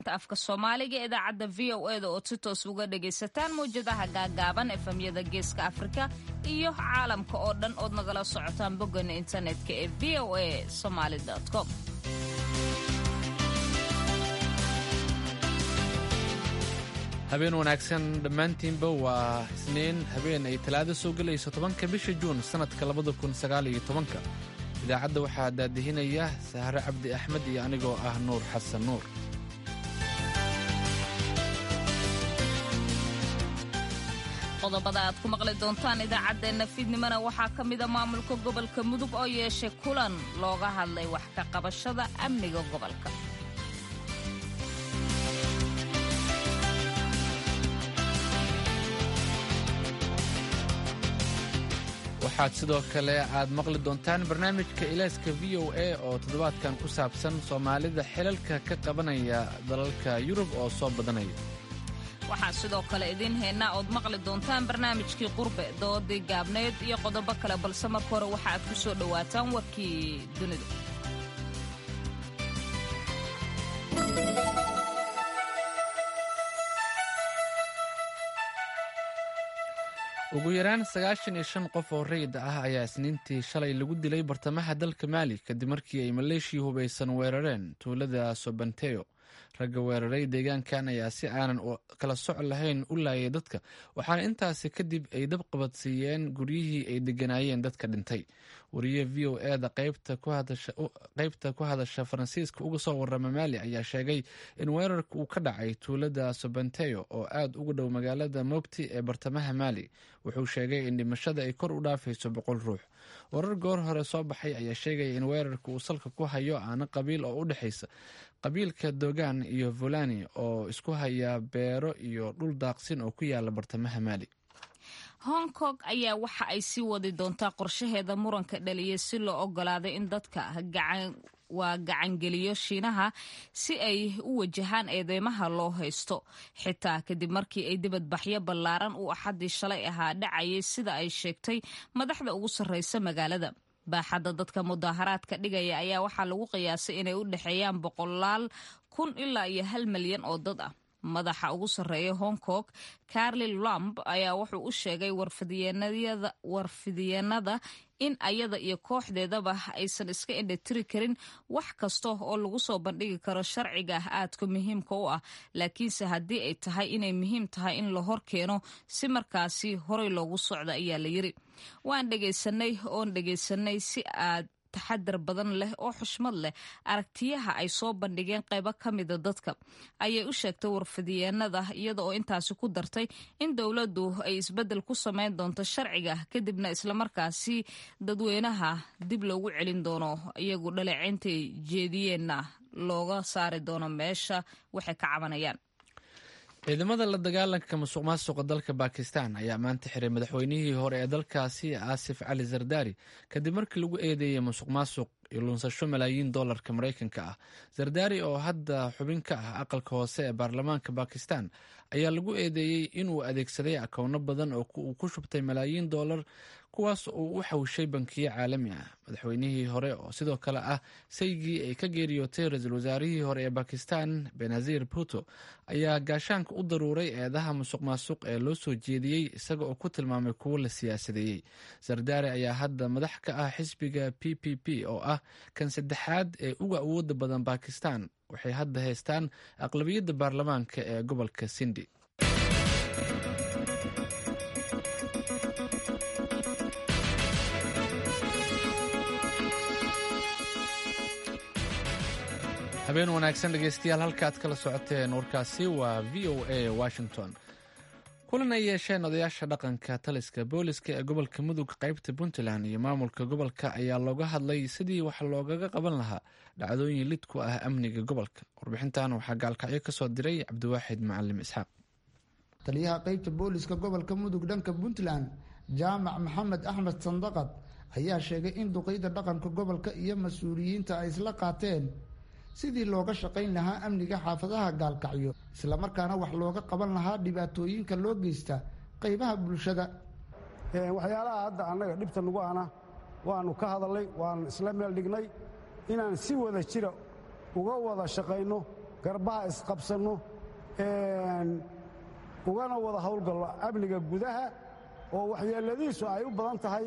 afka soomaaliga ee idaacadda v o eda oo si toos uga dhagaysataan mawjadaha gaagaaban efemyada geeska afrika iyo caalamka oo dhan ood nagala socotaan boggana internetka ee v o a somaali com habeen wanaagsan dhammaantiinba waa isniin habeen ay talaado soo gelayso tobanka bisha juun sannadka labada kun sagaal iyo tobanka idaacadda waxaa daadihinaya sahre cabdi axmed iyo anigoo ah nuur xasan nuur qodobada aad ku maqli doontaan idaacaddeenna fiidnimona waxaa ka mida maamulka gobolka mudug oo yeeshay kulan looga hadlay wax ka qabashada amniga gobolka waxaad sidoo kale aad maqli doontaan barnaamijka ilaaska v o a oo toddobaadkan ku saabsan soomaalida xilalka ka qabanaya dalalka yurub oo soo badanaya waxaan sidoo kale idiin haynaa ood maqli doontaan barnaamijkii qurbe doodii gaabneyd iyo qodobo kale balse marka hore waxa aad ku soo dhowaataan warkii dunida ugu yaraan sagaashan iyo shan qof oo rayid ah ayaa isniintii shalay lagu dilay bartamaha dalka maali kadib markii ay maleeshiya hubaysan weerareen tuulada sobanteo ragga weeraray deegaankan ayaa si aanan kala soc lahayn u laayay dadka waxaana intaasi kadib ay dab qabadsiiyeen guryihii ay deganaayeen dadka dhintay wariye v o eda qaybta ku hadasha faransiiska uga soo warama maali ayaa sheegay in weerarka uu ka dhacay tuulada sobanteo oo aad ugu dhow magaalada mobti ee bartamaha maali wuxuu sheegay in dhimashada ay kor u dhaafayso boqol ruux warar goor hore soo baxay ayaa sheegaya in weerarka uu salka ku hayo aana qabiil oo u dhexaysa qabiilka dogan iyo volani oo isku haya beero iyo dhul daaqsin oo ku yaala bartamaha maali hong kong ayaa waxa ay sii wadi doontaa qorshaheeda muranka dhaliyay si loo ogolaaday in dadka gacan waa gacangeliyo shiinaha si ay u wajahaan eedeymaha loo haysto xitaa kadib markii ay dibadbaxyo ballaaran uu axaddii shalay ahaa dhacayay sida ay sheegtay madaxda ugu sarreysa magaalada baaxadda dadka mudaaharaadka dhigaya ayaa waxaa lagu qiyaasay inay u dhexeeyaan boqolaal kun ilaa iyo hal milyan oo dad ah madaxa ugu sarreeya hong kong carli lamb ayaa wuxuu u sheegay warfidiyeenada in ayada iyo kooxdeedaba aysan iska indhatiri karin wax kasta oo lagu soo bandhigi karo sharciga aadka muhiimka u ah laakiinse haddii ay tahay inay muhiim tahay in la hor keeno si markaasi horey loogu socda ayaa la yiri waan dhegaysanay oon dhegaysanay si aad taxadar badan leh oo xushmad leh aragtiyaha ay soo bandhigeen qaybo ka mida dadka ayay u sheegtay warfidiyeenada iyada oo intaasi ku dartay in dowladdu ay isbeddel ku samayn doonto sharciga kadibna islamarkaasi dadweynaha dib loogu celin doono iyagu dhaleeceyntay jeediyeenna looga saari doono meesha waxay ka cabanayaan ciidamada la dagaalanka musuq maasuqa dalka bakistan ayaa maanta xiray madaxweynihii hore ee dalkaasi aasif cali zardari kadib markii lagu eedeeyey musuq maasuq iyo lunsasho malaayiin dollarka maraykanka ah zardari oo hadda xubin ka ah aqalka hoose ee baarlamaanka bakistan ayaa lagu eedeeyey inuu adeegsaday akowno badan oo uu ku shubtay malaayiin dollar kuwaas uu u xawshay bankiyo caalami ah madaxweynihii hore oo sidoo kale ah saygii ay ka geeriyootay ra-iisul wasaarihii hore ee bakistan benazir puto ayaa gaashaanka u daruuray eedaha musuq maasuq ee loo soo jeediyey isaga oo ku tilmaamay kuwo la siyaasadeeyey sardaari ayaa hadda madax ka ah xisbiga p p p oo ah kan saddexaad ee uga awooda badan bakistan waxay hadda haystaan aqlabiyadda baarlamaanka ee gobolka sindi habeen wanaagsan dhegeystayaal halkaad kala socoteen warkaasi waa v o a washington kulan ay yeesheen odayaasha dhaqanka taliska booliska ee gobolka mudug qaybta puntland iyo maamulka gobolka ayaa looga hadlay sidii wax loogaga qaban lahaa dhacdooyin lid ku ah amniga gobolka warbixintan waxaa gaalkacyo kasoo diray cabdiwaaxid macalim isxaaq taliyaha qaybta booliska gobolka mudug dhanka puntland jaamac maxamed axmed sandaqad ayaa sheegay in duqeyda dhaqanka gobolka iyo mas-uuliyiinta ay isla qaateen sidii looga shaqayn lahaa amniga xaafadaha gaalkacyo islamarkaana wax looga qaban lahaa dhibaatooyinka loo geysta qeybaha bulshada waxyaalaha hadda annaga dhibta nagu ana waannu ka hadalnay waanu isla meel dhignay inaan si wada jira uga wada shaqayno garbaha isqabsanno ugana wada howlgallo amniga gudaha oo waxyeelladiisu ay u badan tahay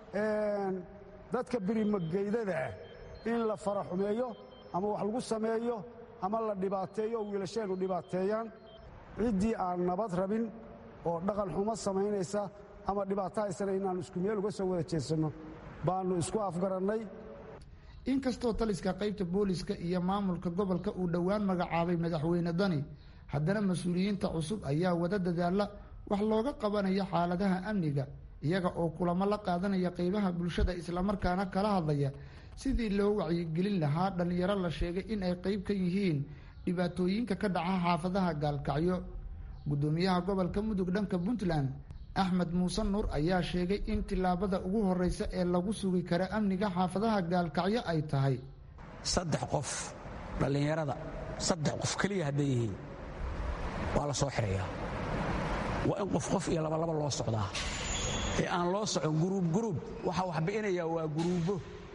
dadka birimageydada ah in la faraxumeeyo ama wax lagu sameeyo ama la dhibaateeyo oo wiilasheennu dhibaateeyaan ciddii aan nabad rabin oo dhaqan xumo samaynaysa ama dhibaato haysana inaannu isku meel uga soo wada jeedsanno baannu isku afgarannay inkastoo taliska qaybta booliska iyo maamulka gobolka uu dhowaan magacaabay madaxweyne dani haddana mas-uuliyiinta cusub ayaa wada dadaalla wax looga qabanayo xaaladaha amniga iyaga oo kulamo la qaadanaya qeybaha bulshada islamarkaana kala hadlaya sidii loo wacyigelin lahaa dhallinyaro la sheegay in ay qeyb ka yihiin dhibaatooyinka ka dhaca xaafadaha gaalkacyo guddoomiyaha gobolka mudug dhanka puntland axmed muuse nuur ayaa sheegay in tillaabada ugu horreysa ee lagu sugi kara amniga xaafadaha gaalkacyo ay tahay saddex qof dhallinyarada saddex qof keliya hadday yihiin waa la soo xidhayaa waa in qof qof iyo labalaba loo socdaa ee aan loo socon guruub guruub waxaa wax bi'inayaa waa guruubbo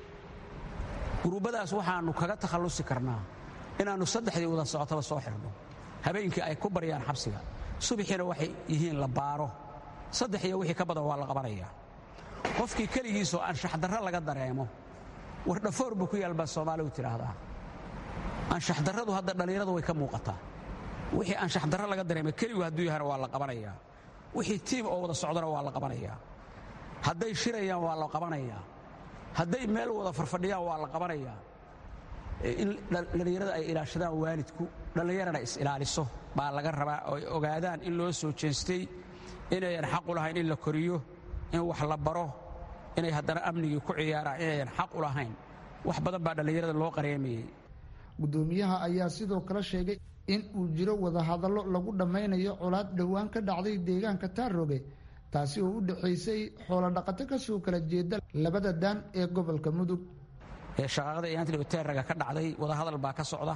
guruubbadaas waxaannu kaga takhallusi karnaa inaannu saddexdii wada socotaba soo xidhno habeenkii ay ku baryaan xabsiga subaxiina waxay yihiin la baaro saddex iyo wixii ka badan waa la qabanayaa qofkii keligiisoo anshaxdarro laga dareemo wardhafoor buu ku yaal baa soomaaligu tidhaahdaa anshaxdarradu hadda dhallinyaradu way ka muuqataa wixii anshaxdarro laga dareemay keligu hadduu yahana waa la qabanayaa wixii tiim oo wada socdana waa la qabanayaa hadday shirayaan waa la qabanayaa hadday meel wada farfadhiyaan waa la qabanayaa in dhallinyarada ay ilaashadaan waalidku dhallinyarana is-ilaaliso baa laga rabaa oo ay ogaadaan in loo soo jeestay inayan xaq u lahayn in la koriyo in wax la baro inay haddana amnigii ku ciyaaraan inayan xaq u lahayn wax badan baa dhallinyarada loo qareemayey guddoomiyaha ayaa sidoo kale sheegay in uu jiro wadahadallo lagu dhammaynayo colaad dhowaan ka dhacday deegaanka taaroge taasi oo u dhexaysay xoolodhaqato ka soo kala jeeda labada daan ee gobolka mudug shaqaaqada iyaantilteeraga ka dhacday wadahadal baa ka socda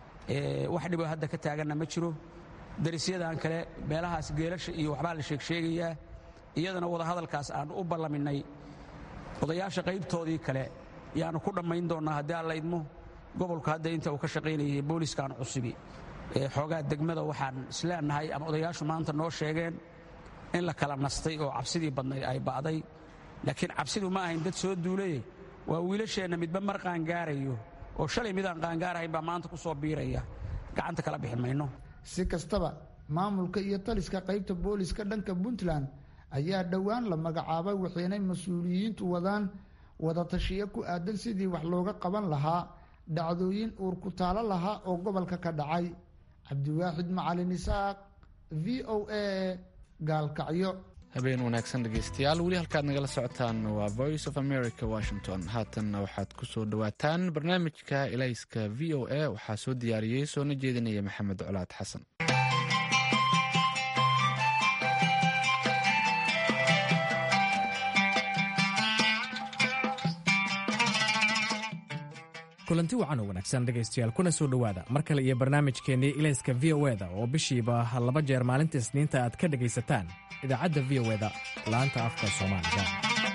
wax dhiboo hadda ka taaganna ma jiro darisyadan kale meelahaas geelasha iyo waxbaa la sheegsheegayaa iyadana wadahadalkaas aannu u ballaminay odayaasha qaybtoodii kale yaannu ku dhammayn doonnaa haddii aan la idmo gobolku hadda inta uu ka shaqaynayay booliskan cusubi xoogaa degmada waxaan isleenahay ama odayaashu maanta noo sheegeen in la kala nastay oo cabsidii badnayd ay ba'day laakiin cabsidu ma ahayn dad soo duulaye waa wiilasheenna midba mar qaangaarayo oo shalay midaan qaangaarahayn baa maanta ku soo biiraya gacanta kala bixi mayno si kastaba maamulka iyo taliska qaybta booliska dhanka puntland ayaa dhowaan la magacaabay waxaynay mas-uuliyiintu wadaan wadatashiyo ku aadan sidii wax looga qaban lahaa dhacdooyin uur ku taalo lahaa oo gobolka ka dhacay cabdiwaaxid macalin isaaq v o a gaalkacyo habeen wanaagsan dhegeystayaal weli halkaad nagala socotaan waa voice of america washington haatanna waxaad ku soo dhowaataan barnaamijka elayska v o a waxaa soo diyaariyey soona jeedinaya maxamed colaad xasan kulanti wacan oo wanaagsan dhegaystayaal kuna soo dhowaada mar kale iyo barnaamijkeennii ilayska v o eda oo bishiiba laba jeer maalinta isniinta aad ka dhegaysataan idaacadda v o eda laanta afka soomaaliga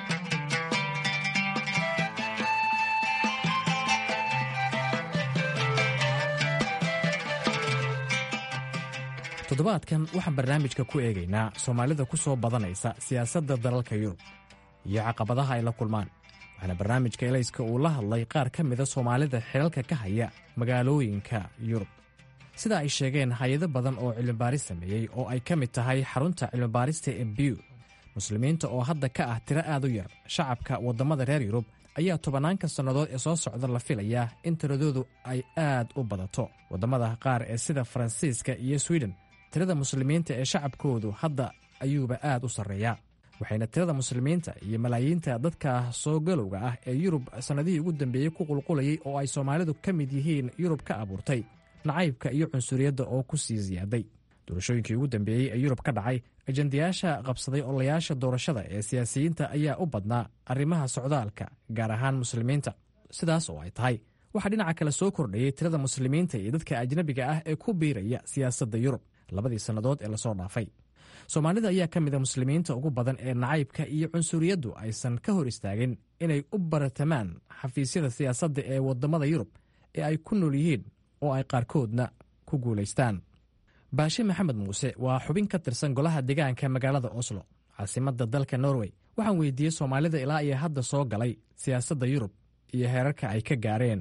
toddobaadkan waxaan barnaamijka ku eegaynaa soomaalida ku soo badanaysa siyaasadda dalalka yurub iyo caqabadaha ay la kulmaan waxaana barnaamijka elayska uu la hadlay qaar ka mida soomaalida xilalka ka haya magaalooyinka yurub sida ay sheegeen hay-ado badan oo cilmibaaris sameeyey oo ay ka mid tahay xarunta cilmibaarista ee biw muslimiinta oo hadda ka ah tiro aad u yar shacabka waddamada reer yurub ayaa tobanaanka sannadood ee soo socda la filayaa in tiradoodu ay aad u badato waddamada qaar ee sida faransiiska iyo swiden tirada muslimiinta ee shacabkoodu hadda ayuuba aad u sarreeyaa waxayna tirada muslimiinta iyo malaayiinta dadka soo galowga ah ee yurub sannadihii ugu dambeeyey ku qulqulayay oo ay soomaalidu ka mid yihiin yurub ka abuurtay nacaybka iyo cunsuriyadda oo ku sii siyaaday doorashooyinkii ugu dambeeyey ee yurub ka dhacay ajandayaasha qabsaday ololayaasha doorashada ee siyaasiyiinta ayaa u badnaa arrimaha socdaalka gaar ahaan muslimiinta sidaas oo ay tahay waxaa dhinaca kale soo kordhayey tirada muslimiinta iyo dadka ajnabiga ah ee ku biiraya siyaasadda yurub labadii sannadood ee lasoo dhaafay soomaalida ayaa ka mida muslimiinta ugu badan ee nacaybka iyo cunsuriyaddu aysan ka hor istaagin inay u baratamaan xafiisyada siyaasadda ee waddamada yurub ee ay ku nool yihiin oo ay qaarkoodna ku guulaystaan baashe maxamed muuse waa xubin ka tirsan golaha deegaanka magaalada oslo caasimadda dalka norway waxaan weydiiyey soomaalida ilaa iyo hadda soo galay siyaasadda yurub iyo heerarka ay ka gaareen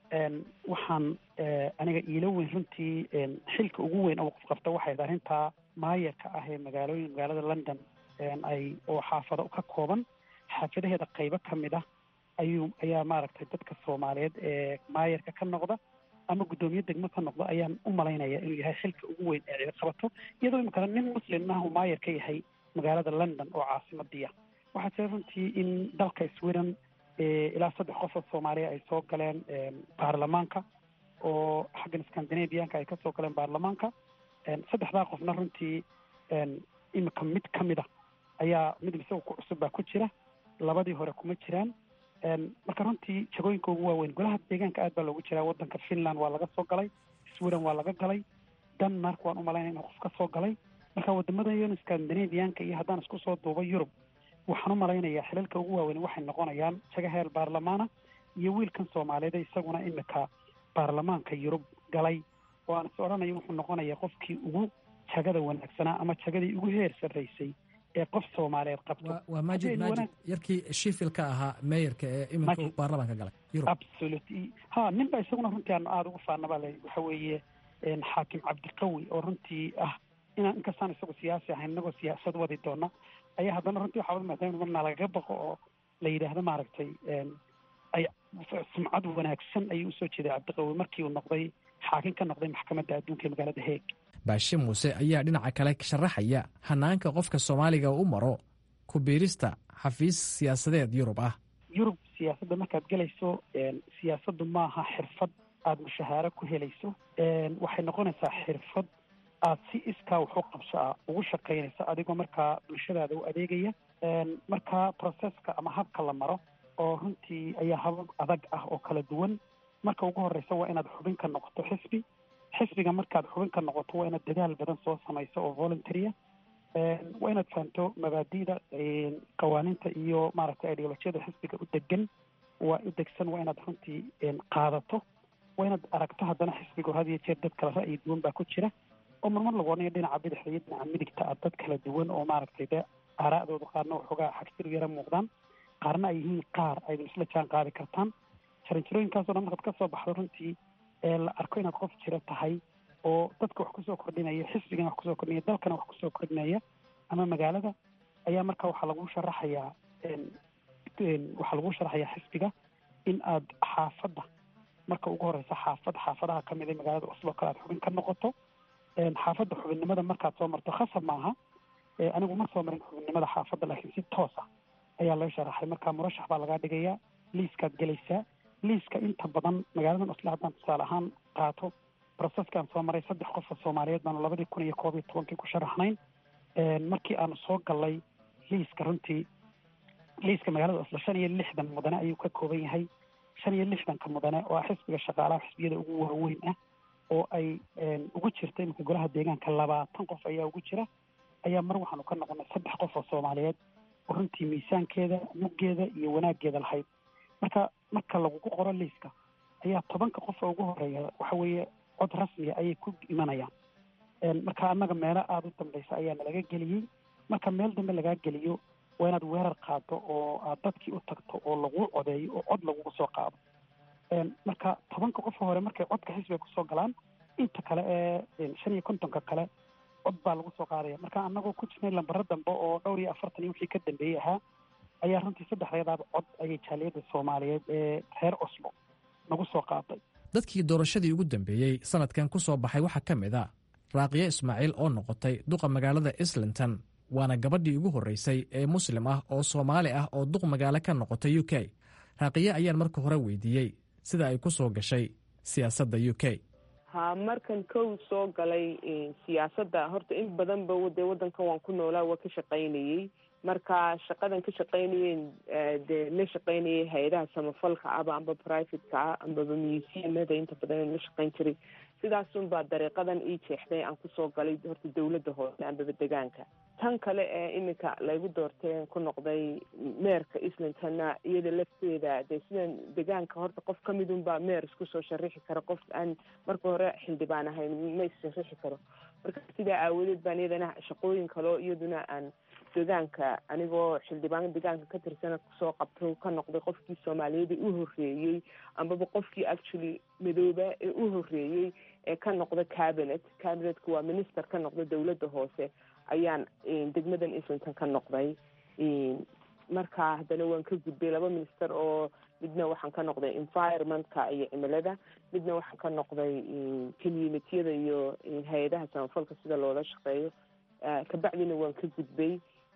waxaan aniga iila weyn runtii xilka ugu weyn oo qof qabta waxay arrintaa maayarka ah ee magaalooyin magaalada london ay oo xaafado ka kooban xaafadaheeda qaybo ka mid ah ayuu ayaa maaragtay dadka soomaaliyeed ee maayarka ka noqda ama guddoomiye degmo ka noqda ayaan u malaynaya inuu yahay xilka ugu weyn ee cid qabato iyadoo imikana nin muslim ah uu maayar ka yahay magaalada london oo caasimadiia waxaa jira runtii in dalka sweden ilaa saddex qof oo soomaaliya ay soo galeen baarlamaanka oo xaggan scandinavianka ay kasoo galeen baarlamaanka saddexdaa qofna runtii imika mid ka mid a ayaa mid isaga ku cusub baa ku jira labadii hore kuma jiraan marka runtii jagooyinka ugu waaweyn golaha deegaanka aad baa loogu jiraa waddanka finland waa laga soo galay sweden waa laga galay denmark waan umalaynaya inuu qof ka soo galay marka wadamada yon scandinavianka iyo haddaan isku soo duuba yurub waxaan u malaynayaa xilalka ugu waaweyn waxay noqonayaan jaga heer baarlamaana iyo wiilkan soomaaliyeed isaguna imika baarlamaanka yurub galay oo aan is odhanayo wuxuu noqonaya qofkii ugu jagada wanaagsanaa ama jagadii ugu heer sarraysay ee qof soomaaliyeed qabto waa maajid maajid yarkii shifilka ahaa meeyarka ee iminka baarlamaanka galay yurub absolutely ha nin ba isaguna runtii aan aada ugu faanaba le waxa weeye xaakim cabdiqawi oo runtii ah inaan inkastaan isagu siyaasi ahayn inagoo siyaasad wadi doona ayaa haddana runtii waxaa wada maadaama marna lagaga baqo oo la yidhaahdo maaragtay ay sumcad wanaagsan ayuu usoo jeeday cabdiqawi markii uu noqday xaakim ka noqday maxkamadda adduunka ee magaalada heeg baashe muuse ayaa dhinaca kale sharaxaya hanaanka qofka soomaaliga u maro ku biirista xafiis siyaasadeed yurub ah yurub siyaasadda markaad gelayso siyaasaddu maaha xirfad aada mushahaaro ku helayso waxay noqonaysaa xirfad aad si iskaa waxu qabso ah ugu shaqaynaysa adigoo markaa bulshadaada u adeegaya markaa processka ama habka la maro oo runtii ayaa habab adag ah oo kala duwan marka ugu horreysa waa inaad xubin ka noqoto xisbi xisbiga markaad xubin ka noqoto waa inaad dadaal badan soo samayso oo voluntarya waa inaad fahanto mabaadi'da qawaaniinta iyo maaragtay ideolojiyada xisbiga u degan waa u degsan waa inaad runtii qaadato waa inaad aragto haddana xisbiga had iyo jeer dad kala ra'yi duwan baa ku jira oo marmar lagu odhanayo dhinaca bidixda iyo dhinaca midigta ah dad kala duwan oo maaragtay de aaraa'dooda qaarna waxoogaa xagsir yara muuqdaan qaarna ay yihiin qaar aydan isla jaan qaadi kartaan jaranjarooyinkaasoo dhan markaad ka soo baxdo runtii ee la arko inaad qof jira tahay oo dadka wax kusoo kordhinaya xisbigana wax kusoo kordhinaya dalkana wax kusoo kordhinaya ama magaalada ayaa marka waxaa lagu sharaxayaa waxaa lagu sharaxayaa xisbiga in aad xaafadda marka ugu horeysa xaafad xaafadaha kamid ee magaalada oslo kale aad xubin ka noqoto xaafadda xubinnimada markaad soo marto khasab maaha anigu ma soo marin xubinnimada xaafadda laakiin si toos ah ayaa loo sharaxay marka murashax baa lagaa dhigayaa liiskaad gelaysaa liiska inta badan magaaladan oslo haddaan tusaale ahaan qaato processkaan soo maray saddex qof oo soomaaliyeed baanu labadii kun iyo koob iyo tobankii ku sharaxnayn markii aanu soo galnay liiska runtii liiska magaalada oslo shan iyo lixdan mudane ayuu ka kooban yahay shan iyo lixdanka mudane oo ah xisbiga shaqaalaha xisbiyada ugu waaweyn ah oo ay ugu jirta iminka golaha deegaanka labaatan qof ayaa ugu jira ayaa mar waxaanu ka noqonay saddex qof oo soomaaliyeed oo runtii miisaankeeda muggeeda iyo wanaaggeeda lahayd marka marka lagugu qoro liiska ayaa tobanka qof oo ugu horeeya waxa weeye cod rasmiya ayay ku imanayaan marka annaga meelo aada u dambaysa ayaa nalaga geliyey marka meel dambe lagaa geliyo waa inaad weerar qaado oo aad dadkii u tagto oo lagu codeeyo oo cod lagugu soo qaado marka tobanka qofa hore markay codka xisbiga kusoo galaan inta kale ee shan iyo kontonka kale cod baa lagu soo qaadaya marka annagoo ku jirnay lambaro dambe oo dhowr iyo afartan iyo wixii ka dambeeyey ahaa ayaa runtii saddexdeedaaba cod ayay jaaliyadda soomaaliyeed ee reer oslo nagu soo qaaday dadkii doorashadii ugu dambeeyey sanadkan ku soo baxay waxaa ka mid a raaqiyo ismaaciil oo noqotay duqa magaalada islington waana gabadhii ugu horreysay ee muslim ah oo soomaali ah oo duq magaalo ka noqotay u k raaqiye ayaan marka hore weydiiyey sida ay ku soo gashay siyaasadda u k ha markan kow soo galay siyaasadda horta in badanba dee waddankan waan ku noolaa waa ka shaqaynayey marka shaqadan ka shaqaynayeen dee la shaqaynayay hay-adaha samafalka aba amba privateka ah ambaba museumada inta badan la shaqayn jiray sidaasunbaa dariiqadan ii jeexday aan kusoo galay horta dawladda hoose ambaba degaanka tan kale ee iminka laygu doorteen ku noqday meerka islingtonna iyada lafteeda dee sidan degaanka horta qof ka midunbaa meer isku soo sharixi kara qof aan marka hore xildhibaan ahayn ma issharixi karo marka sidaa aawadeed baan iyadana shaqooyin kaleo iyaduna aan degaanka anigoo xildhibaan degaanka ka tirsana kusoo qabto ka noqday qofkii soomaaliyeed ee u horeeyey ambaba qofkii actually madooba ee u horeeyey ee ka noqda cabinet cabinetka waa minister ka noqda dawladda hoose ayaan degmadan islington ka noqday marka haddana waan ka gudbay laba minister oo midna waxaan ka noqday environmentka iyo cimilada midna waxaan ka noqday communitiyada iyo hay-adaha samafalka sida loola shaqeeyo kabacdina waan ka gudbay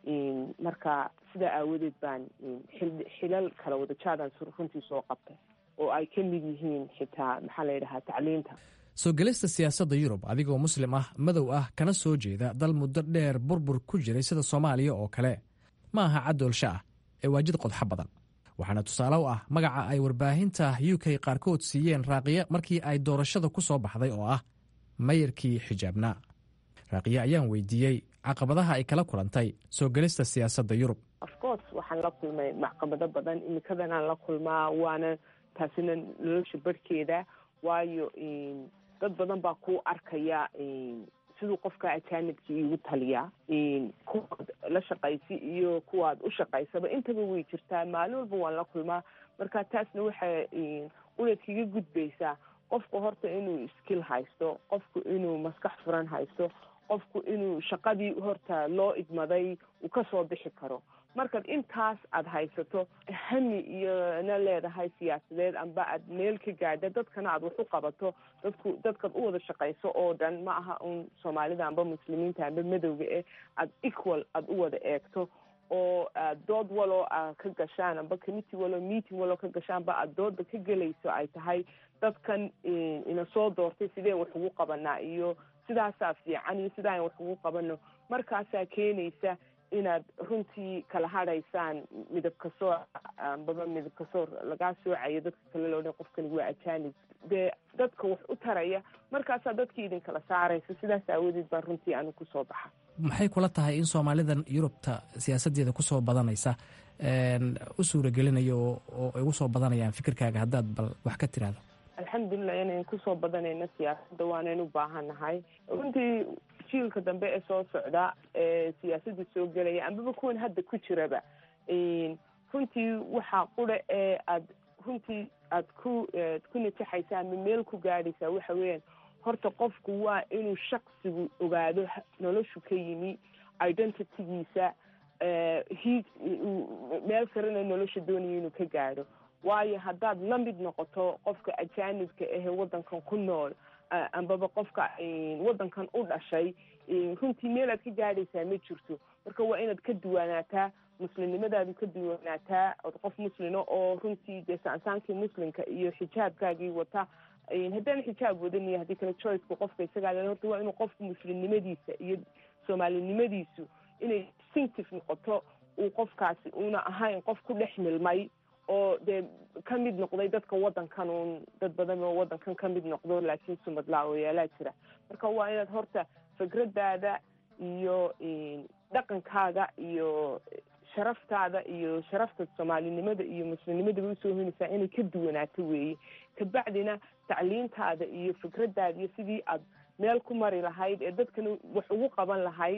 marka sidaa aawadeed baan xilal kala wada jaadaan runtii soo qabtay oo ay ka mid yihiin xitaa maxaa la yidhahaa tacliinta soo gelista siyaasadda yurub adigoo muslim ah madow ah kana soo jeeda dal muddo dheer burbur ku jiray sida soomaaliya oo kale ma aha caddoolsha ah ee waa jid qodxo badan waxaana tusaale u ah magaca ay warbaahinta u k qaarkood siiyeen raaqiye markii ay doorashada ku soo baxday oo ah mayarkii xijaabnaa raaqiye ayaan weydiiyey caqabadaha ay kala kulantay soo gelista siyaasadda yurub afcourse waxaan la kulmay caqabado badan imikadanaan la kulmaa waana taasina nolosha barhkeeda waayo dad badan baa ku arkaya siduu qofka ajaanibka iigu taliyaa kuwaad la shaqaysi iyo kuwaad u shaqaysaba intaba way jirtaa maalin walba waan la kulmaa marka taasna waxay unaad kaga gudbaysaa qofku horta inuu skill haysto qofku inuu maskax furan haysto qofku inuu shaqadii horta loo idmaday uu kasoo bixi karo markaad intaas aada haysato hami iyona leedahay siyaasadeed amba aad meel ka gaadha dadkana aad wax u qabato dadku dadkaad u wada shaqayso oo dhan ma aha un soomaalida amba muslimiinta amba madowga eh aad equal aada u wada eegto oo dood waloo a ka gashaan amba committee waloo meeting waloo ka gashaanba aad dooda ka gelayso ay tahay dadkan ina soo doortay sideen wax ugu qabanaa iyo sidaasaa fiican iyo sidaan wax ugu qabano markaasaa keenaysa inaad runtii kala hadhaysaan midab kasoor ambaba midab kasoor lagaa soocayo dadka kale loo dhan qofkani waa ajanib dee dadka wax u taraya markaasaa dadkii idin kala saaraysa sidaas aawadeed baan runtii anu kusoo baxa maxay kula tahay in soomaalidan yurubta siyaasaddeeda kusoo badanaysa u suuragelinayo oo ay ugu soo badanayaan fikirkaaga haddaad bal wax ka tiraahdo alxamdulilah inayn kusoo badanayno siyaasadda waanayn u baahannahay runtii jiilka dambe ee soo socda ee siyaasadda soo gelaya ambaba kuwan hadda ku jiraba runtii waxaa qura ee aad runtii aad ku ku najaxaysa ama meel ku gaadhaysaa waxa weeyaan horta qofku waa inuu shaksigu ogaado noloshu ka yimi identitygiisa hiig meel sarena nolosha doonaya inuu ka gaadho waayo haddaad la mid noqoto qofka ajaanibka ahe waddankan ku nool ambaba qofka waddankan u dhashay runtii meel aad ka gaadhaysaa ma jirto marka waa inaad ka duwanaataa muslimnimadaadu ka duwanaataa od qof muslina oo runtii dee saansaankii muslimka iyo xijaabkaagii wata haddaan xijaab wadan iyo haddii kale choiceka qofka isagaa horta waa inuu qofku muslimnimadiisa iyo soomaalinimadiisu inay distinctive noqoto uu qofkaasi una ahayn qof ku dhex milmay oo dee ka mid noqday dadka waddankan uun dad badan oo waddankan ka mid noqdo laakiin sumadlaawayaalaha jira marka waa inaad horta fikradaada iyo dhaqankaaga iyo sharaftaada iyo sharafta soomaalinimada iyo muslimnimadaba usoo henaysaa inay ka duwanaato weeye kabacdina tacliintaada iyo fikradaada iyo sidii aad meel ku mari lahayd ee dadkana wax ugu qaban lahayd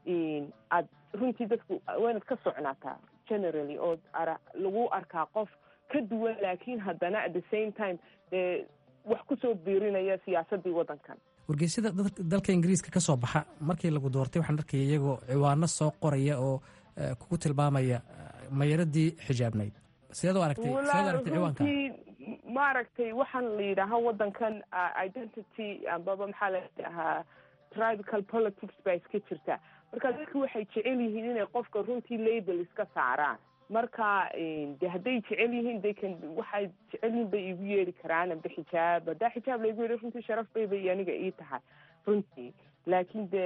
aad runtii dadku waa inaad ka socnaataa generally oo ara lagu arkaa qof ka duwan laakiin haddana at the same time dee wax kusoo biirinaya siyaasadii waddankan wargeysyada dalka ingiriiska ka soo baxa markii lagu doortay waxaan arkaya iyagoo ciwaano soo qoraya oo kugu tilmaamaya mayaradii xijaabnayd sideed u aragtay sideed aragtay ciwaanka maaragtay waxaan la yidhaahaa waddankan identity ambaba maxaa la dhahaa tribical politics baa iska jirta marka dadku waxay jecel yihiin inay qofka runtii label iska saaraan marka de hadday jecel yihiin de kan waxay jecel yihiin bay igu yeeri karaan amba xijaab haddaa xijaab laigu yeeri runtii sharaf bay bay aniga ii tahay runtii laakiin de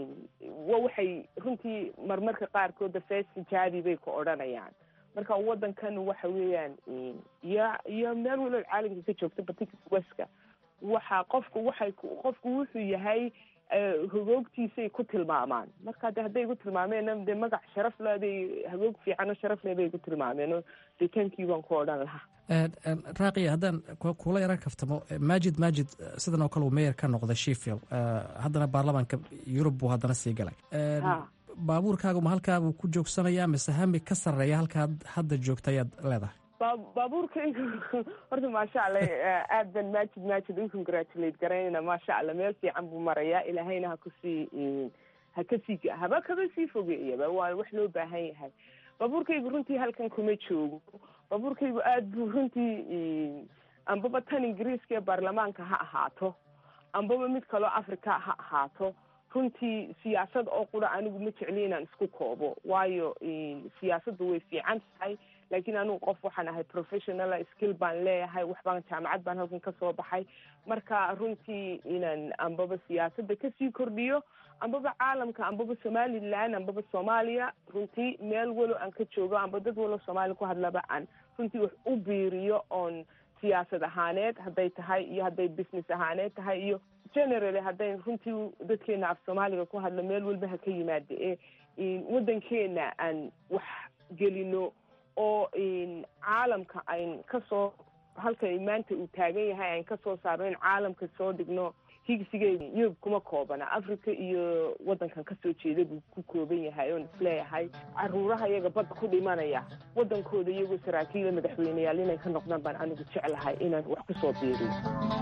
wa waxay runtii marmarka qaarkood fees xijaabi bay ku odhanayaan marka waddankan waxa weeyaan iyo iyo meel walood caalamka ka joogta batika weska waxa qofku waxay qofku wuxuu yahay hagoogtiisay ku tilmaamaan marka de hadday igu tilmaameen de magac sharaf le aday hagoog fiicano sharaf le bay igu tilmaameen oo de tankii baan ku odhan lahaa raaqiya haddaan kula yaran kaftamo maajid maajid sidan oo kale uu meyer ka noqday sheffield haddana baarlamaanka yurub buu haddana sii galay baabuurkaagu ma halkaabuu ku joogsanayaa mise hami ka sarreeya halkaad hadda joogta ayaad leedahay baabuurkaygu horta maasha allah aad ban maajid maajid u congratulate garaynayna maasha allah meel fiican buu marayaa ilaahayna ha kusii ha kasii haba kaba sii fogeeyaba waa wax loo baahan yahay baabuurkaygu runtii halkan kuma joogo baabuurkaygu aad buu runtii ambaba tan ingiriiska ee baarlamaanka ha ahaato ambaba mid kaloo africa ha ahaato runtii siyaasad oo qura anigu ma jecli inaan isku koobo waayo siyaasaddu way fiican tahay laakiin anigu qof waxaan ahay professional skill baan leeyahay waxbaan jaamacad baan halkan kasoo baxay marka runtii inaan ambaba siyaasadda kasii kordhiyo ambaba caalamka ambaba somaliland ambaba soomaaliya runtii meel walo aan ka joogo amba dad walo soomaaliya ku hadlaba aan runtii wax u biiriyo oon siyaasad ahaaneed hadday tahay iyo hadday business ahaaneed tahay iyo generally hadday runtii dadkeena af soomaaliga ku hadlo meel walba ha ka yimaada ee waddankeena aan wax gelino oo caalamka ayn kasoo halka maanta uu taagan yahay ayn kasoo saarno in caalamka soo dhigno higsigeeda yurub kuma koobana africa iyo waddankan kasoo jeeda buu ku kooban yahay oon isleeyahay caruuraha iyaga badda ku dhimanaya waddankooda iyagoo saraakiila madaxweyneyaal inay ka noqdaan baan anigu jeclahay inaan wax kusoo biiriyo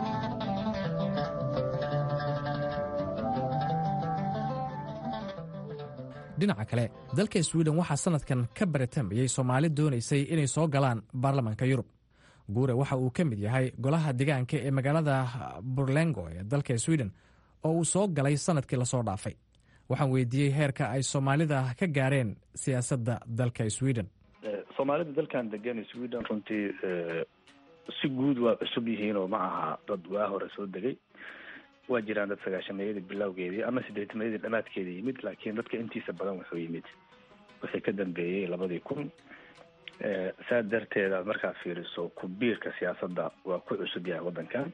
dhinaca kale dalka swiden waxaa sanadkan ka baratamayey soomaali doonaysay inay soo galaan baarlamaanka yurub guure waxa uu ka mid yahay golaha degaanka ee magaalada burlengo ee dalka swiden oo uu soo galay sanadkii lasoo dhaafay waxaan weydiiyey heerka ay soomaalida ka gaareen siyaasadda dalka sweden soomaalida dalkan degan sweden runtii si guud waa cusub yihiin oo ma aha dad waa hore soo degay waa jiraan dad sagaashameeyadii bilowgeedii ama sideetameeyadii dhamaadkeedii yimid laakiin dadka intiisa badan wuxuu yimid wixii ka dambeeyey labadii kun saa darteed aad markaa fiiriso ku-biirka siyaasadda waa ku cusub yahay waddankan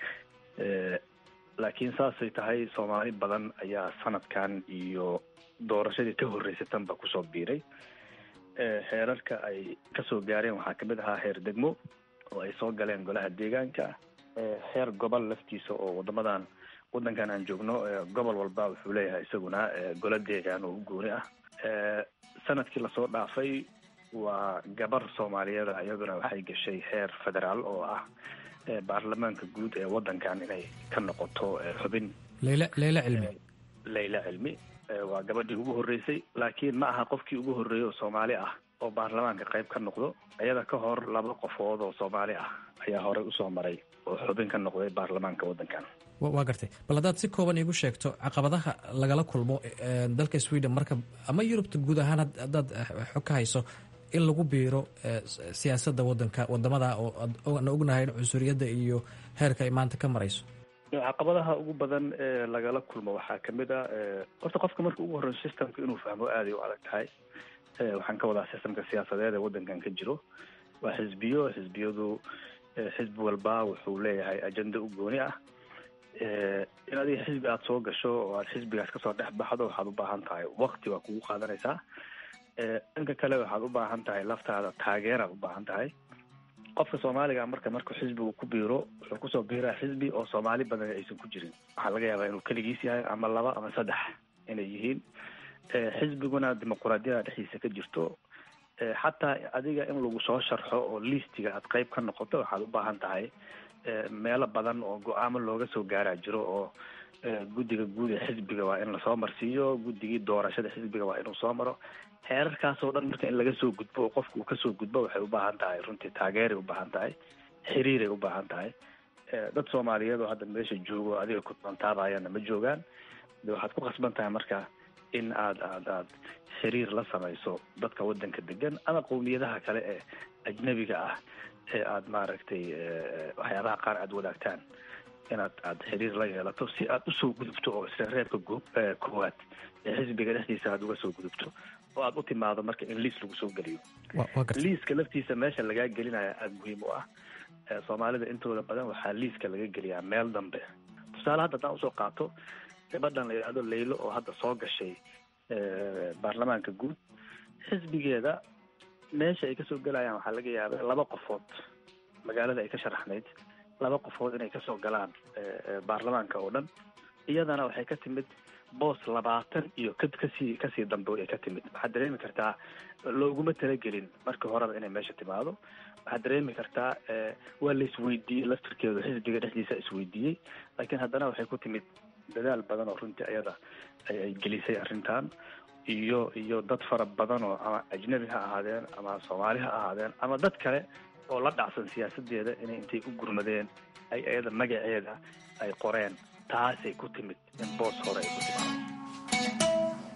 laakiin saasay tahay soomaali badan ayaa sanadkan iyo doorashadii ka horreysatanba kusoo biiray heerarka ay kasoo gaareen waxaa kamid ahaa heer degmo oo ay soo galeen golaha deegaanka heer gobol laftiisa oo wadamadan waddankan aan joogno gobol walba wuxuu leeyahay isaguna golo deegaan oo u gooni ah sanadkii lasoo dhaafay waa gabar soomaaliyeed iyaduna waxay gashay heer federaal oo ah baarlamaanka guud ee waddankan inay ka noqoto xubin leyla leyla cilmi leyla cilmi waa gabadhii ugu horreysay laakiin ma aha qofkii ugu horreeyey oo soomaali ah oo baarlamaanka qayb ka noqdo iyada ka hor laba qofood oo soomaali ah ayaa horey usoo maray oo xubin ka noqday baarlamaanka waddankan waa gartay bal haddaad si kooban iigu sheegto caqabadaha lagala kulmo dalka sweden marka ama yurubta guud ahaan haddaad xog ka hayso in lagu biiro siyaasadda wadanka wadamada oo aan ognahay in cunsuriyadda iyo heerka ay maanta ka marayso caqabadaha ugu badan ee lagala kulmo waxaa kamid a horta qofka marka ugu horreyo systemka inuu fahmo aaday u adag tahay waxaan ka wadaa systemka siyaasadeed ee waddankan ka jiro waa xisbiyo xisbiyadu xisbi walba wuxuu leeyahay ajenda u gooni ah in adiga xisbi aada soo gasho oo aad xisbigaas kasoo dhex baxdo waxaad u baahan tahay wakti waa kugu qaadanaysaa dhanka kale waxaad u baahan tahay laftaada taageeraad u baahan tahay qofka soomaaliga marka markuu xisbigu ku biiro wuxuu kusoo biiraa xisbi oo soomaali badan aysan ku jirin waxaa laga yaabaa inuu keligiis yahay ama laba ama saddex inay yihiin xisbiguna dimuquraadiyada dhexdiisa ka jirto xataa adiga in lagu soo sharxo oo liistiga aad qeyb ka noqoto waxaad u baahan tahay meelo badan oo go-aamo looga soo gaaraa jiro oo guddiga guud ee xisbiga waa in lasoo marsiiyo guddigii doorashada xisbiga waa inuu soo maro heerarkaasoo dhan marka in laga soo gudbo oo qofka uu kasoo gudbo waxay u baahan tahay runtii taageeray u baahan tahay xiriiray u baahan tahay dad soomaaliyeed oo hadda meesha joogo adiga ku doontaabaayaana ma joogaan de waxaad ku khasban tahay marka in aad aad aad xiriir la samayso dadka waddanka degan ama qowmiyadaha kale ee ajnabiga ah ee aad maaragtay waxyaabaha qaar aada wadaagtaan inaad aad xiriir la yeelato si aad usoo gudubto oo isreereebka koowaad ee xisbiga dhexdiisa aad uga soo gudubto oo aad u timaado marka in liis lagu soo geliyo liiska laftiisa meesha lagaa gelinaya aada muhiim u ah soomaalida intooda badan waxaa liiska laga geliyaa meel dambe tusaale hadda haddaan usoo qaato gabadhan la yidhahdo leylo oo hadda soo gashay baarlamaanka guud xisbigeeda meesha ay kasoo gelayaan waxaa laga yaabay laba qofood magaalada ay ka sharaxnayd laba qofood inay kasoo galaan baarlamaanka oo dhan iyadana waxay ka timid boos labaatan iyo ka kasii kasii dambe ay ka timid waxaad dareemi kartaa looguma talagelin markii horeba inay meesha timaado waxaad dareemi kartaa waa la isweydiiyey laftirkeedu xisbiga dhexdiisa isweydiiyey laakiin haddana waxay ku timid dadaal badan oo runtii ayada ay gelisay arrintan iyo iyo dad fara badan oo ama ajnabi ha ahaadeen ama soomaali ha ahaadeen ama dad kale oo la dhacsan siyaasadeeda inay intay u gurmadeen ay iyada magaceeda ay qoreen taasay ku timid in boos hore ay ku timaado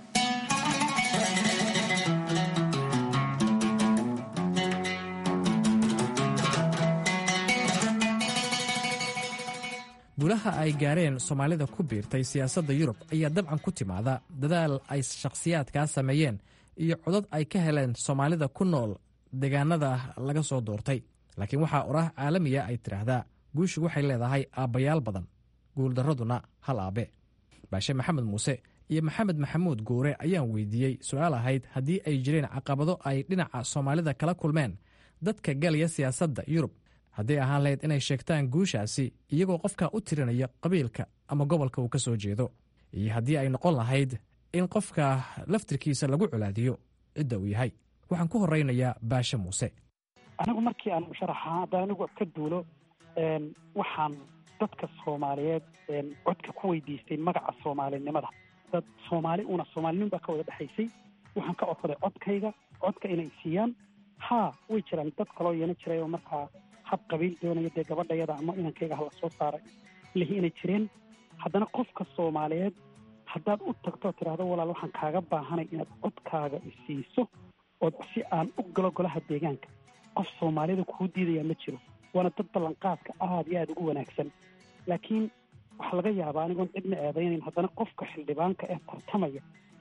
guulaha ay gaareen soomaalida ku biirtay siyaasadda yurub ayaa dabcan ku timaada dadaal ay shakhsiyaadkaa sameeyeen iyo codad ay ka heleen soomaalida ku nool deegaanada laga soo doortay laakiin waxaa oraah caalamiya ay tidhaahdaa guushu waxay leedahay aabbayaal badan guuldarraduna hal aabe baashe maxamed muuse iyo maxamed maxamuud goure ayaan weydiiyey su-aal ahayd haddii ay jireen caqabado ay dhinaca soomaalida kala kulmeen dadka galaya siyaasadda yurub hadday ahaan lahayd inay sheegtaan guushaasi iyagoo qofka u tirinaya qabiilka ama gobolka uu ka soo jeedo iyo haddii ay noqon lahayd in qofka laftirkiisa lagu colaadiyo cidda uu yahay waxaan ku horeynayaa baashe muuse anigu markii aan musharaxa hadda anigu ka duulo waxaan dadka soomaaliyeed codka ku weydiistay magaca soomaalinimada dad soomaali una soomaalinin baa ka wada dhexaysay waxaan ka codsaday codkayga codka inay siiyaan haa way jiraan dad kaloo yeena jiray oo markaa hab qabiil doonaya dee gabadhayada ama inankayga hala soo saaray lihi inay jireen haddana qofka soomaaliyeed haddaad u tagto oo tidhaahdo walaal waxaan kaaga baahanay inaad codkaaga isiiso ood si aan u galo golaha deegaanka qof soomaaliyada kuu diidaya ma jiro waana dad ballanqaadka aada iyo aada ugu wanaagsan laakiin waxaa laga yaabaa anigoon cidna eedaynayn haddana qofka xildhibaanka ee tartamaya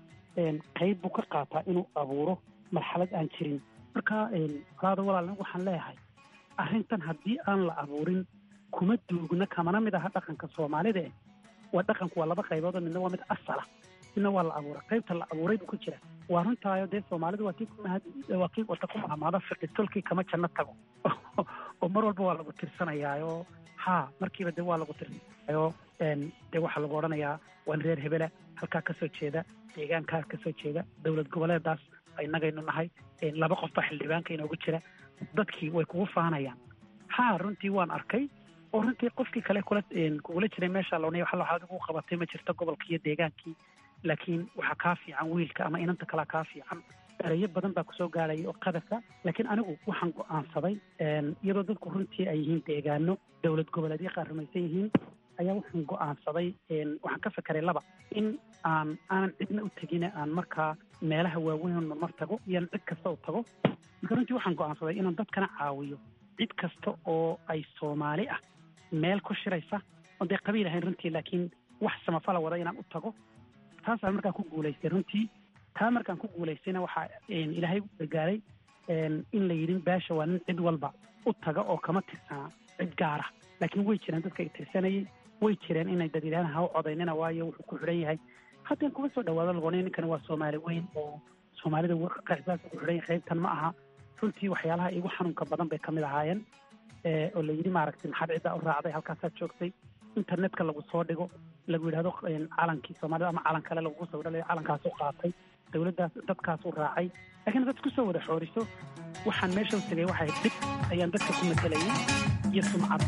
qayb buu ka qaataa inuu abuuro marxalad aan jirin marka walaada walaal waxaan leeyahay arrintan haddii aan la abuurin kuma duugna kamana mid aha dhaqanka soomaalida eh waa dhaqanku waa laba qaybood oo midna waa mid asala midna waa la abuuray qaybta la abuuray buu ku jira waa runtaayo dee soomaalidu waa kii kumahad waa kii wata ku mahamaado fiqitolkii kama janno tago oo mar walba waa lagu tirsanayaayo haa markiiba dee waa lagu tirsanayaayo dee waxaa lagu odhanayaa waan reer hebela halkaa kasoo jeeda deegaankaa kasoo jeeda dowlad goboleedaas innagaynu nahay laba qof baa xildhibaanka inoogu jira dadkii way kugu faanayaan haa runtii waan arkay oo runtii qofkii kale kula kugula jiray meesha loonay waxa waxaad ugu qabatay ma jirto gobolkii iyo deegaankii laakiin waxaa kaa fiican wiilka ama inanta kalea kaa fiican erayo badan baa kusoo gaaraya oo qadasa laakiin anigu waxaan go-aansaday iyadoo dadku runtii ay yihiin deegaano dowlad goboleedyo qaar rumaysan yihiin ayaa waxaan go-aansaday waxaan ka fekeray laba in aan aanan cidna u tegine aan markaa meelaha waaweyn marmar tago iyoan cid kasta u tago marka runtii waxaan go-aansaday inaan dadkana caawiyo cid kasta oo ay soomaali ah meel ku shiraysa oo dee qabiil ahayn runtii laakiin wax samafala wada inaan u tago taasaan markaan ku guulaystay runtii taa markaan ku guulaystayna waxaa ilaahay u gargaaray in la yidhin baasha waa nin cid walba u taga oo kama tirsanaa cid gaara laakiin way jireen dadka ay tirsanayay way jireen inay dad yidhahdaan ha u codaynina waayo wuxuu ku xidhan yahay haddeen kuma soo dhawaado lagoonay ninkani waa soomaali weyn oo soomaalida qaxbaas ku xidhan yahay qaybtan ma aha runtii waxyaalaha igu xanuunka badan bay kamid ahaayeen oo la yidhi maaragtay maxaad ciddaa u raacday halkaasaad joogtay internetka lagu soo dhigo lagu yidhahdo calankii soomaalida ama calan kale lagugu soo dhalayo calankaas u qaatay dowladdaas dadkaas u raacay laakiin dad kusoo wada xooriso waxaan meesha u tegay waxay dhib ayaan dadka ku matelayay iyo sumcad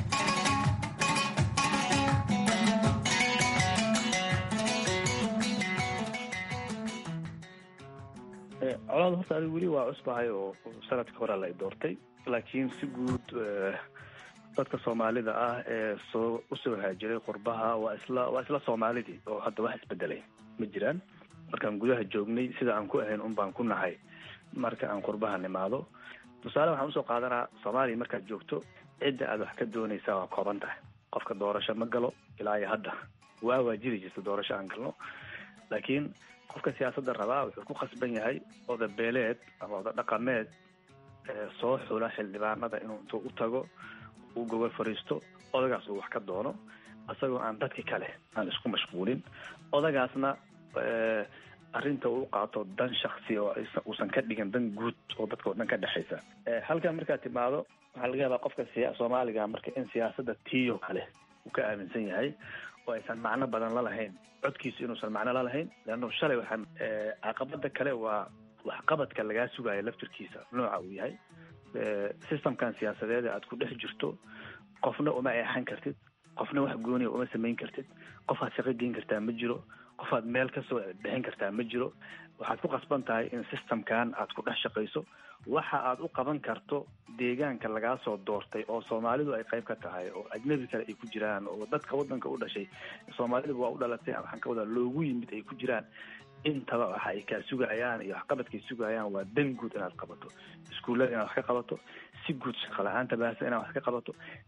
colaad horta adigu weli waa cusbahay oo sanadka hore la doortay laakiin si guud dadka soomaalida ah ee soo usoo haajiray qurbaha waa isla waa isla soomaalidii oo hadda wax isbedelay ma jiraan markaan gudaha joognay sida aan ku ahayn un baan ku nahay marka aan qurbaha nimaado tusaale waxaan usoo qaadanaa soomaaliya markaad joogto cidda aad wax ka doonaysaa waa kooban tahay qofka doorasho ma galo ilaa iyo hadda waa waa jiri jirta doorasho aan galno laakiin qofka siyaasadda rabaa wuxuu ku khasban yahay oda beeleed ama oda dhaqameed soo xula xildhibaanada inuu intuu u tago uu gogol fariisto odagaas uu wax ka doono isagoo aan dadki kale aan isku mashquulin odagaasna arrinta uu qaato dan shaksi oo uusan ka dhigin dan guud oo dadka o dhan ka dhexaysa halkan markaad timaado waxaa laga yaabaa qofka siya soomaaliga marka in siyaasadda tiyo kale uu ka aaminsan yahay oo aysan macno badan lalahayn codkiisu inuusan macno lalahayn leanno shalay waxaan caqabada kale waa waxqabadka lagaa sugayo laftirkiisa nooca uu yahay systemkan siyaasadeed aad ku dhex jirto qofna uma eexan kartid qofna wax gooniya uma samayn kartid qofaad shaqo geyn kartaa ma jiro qofaad meel kasoo bixin kartaa ma jiro waxaad ku qasban tahay in systemkan aad ku dhex shaqayso waxa aad u qaban karto deegaanka lagaa soo doortay oo soomaalidu ay qayb ka tahay oo ajnabi kale ay ku jiraan oo dadka waddanka u dhashay soomaalidu waa u dhalatay waxaan ka wadaa loogu yimid ay ku jiraan intaba waxa ay kaa sugayaan iyo waxqabadkay sugayaan waa dan guud inaad qabato iskuullada inaad wax ka qabato si guud shaqala-aanta baahsan inaad wax ka qabato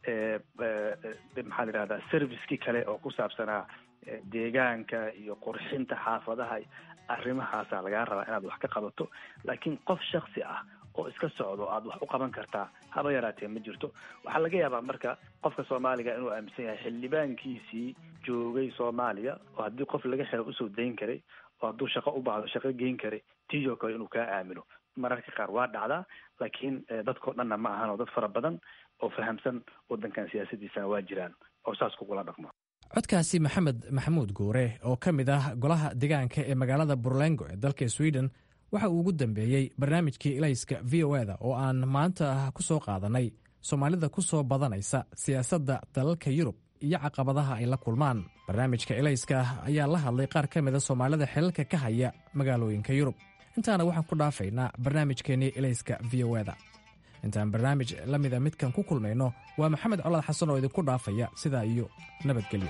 maxaa la yihahdaa servicekii kale oo ku saabsanaa deegaanka iyo qurxinta xaafadaha arrimahaasa lagaa rabaa inaad wax ka qabato laakiin qof shaksi ah oo iska socdo aad wax u qaban kartaa haba yaraatee ma jirto waxaa laga yaabaa marka qofka soomaaliga inuu aaminsan yahay xildhibaankiisii joogay soomaaliya oo haddii qof laga xiro usoo dayn karay oo hadduu shaqo u baahdo shaqo geyn karay tiyo kale inuu kaa aamino mararka qaar waa dhacdaa laakiin dadkao dhanna ma ahan oo dad fara badan oo fahamsan waddankan siyaasadiisana waa jiraan oo saas kugula dhaqmo codkaasi maxamed maxamuud guure oo ka mid ah golaha deegaanka ee magaalada burlengo ee dalka sweden waxa uu ugu dambeeyey barnaamijkii ilayska v o eda oo aan maanta ku soo qaadanay soomaalida ku soo badanaysa siyaasadda dalalka yurub iyo caqabadaha ay la kulmaan barnaamijka ilayska ayaa la hadlay qaar ka mida soomaalida xilalka ka haya magaalooyinka yurub intaana waxaan ku dhaafaynaa barnaamijkeennii ilayska v o eda intaan barnaamij la mida midkan ku kulmayno waa maxamed colaad xasan oo idinku dhaafaya sidaa iyo nabadgelyo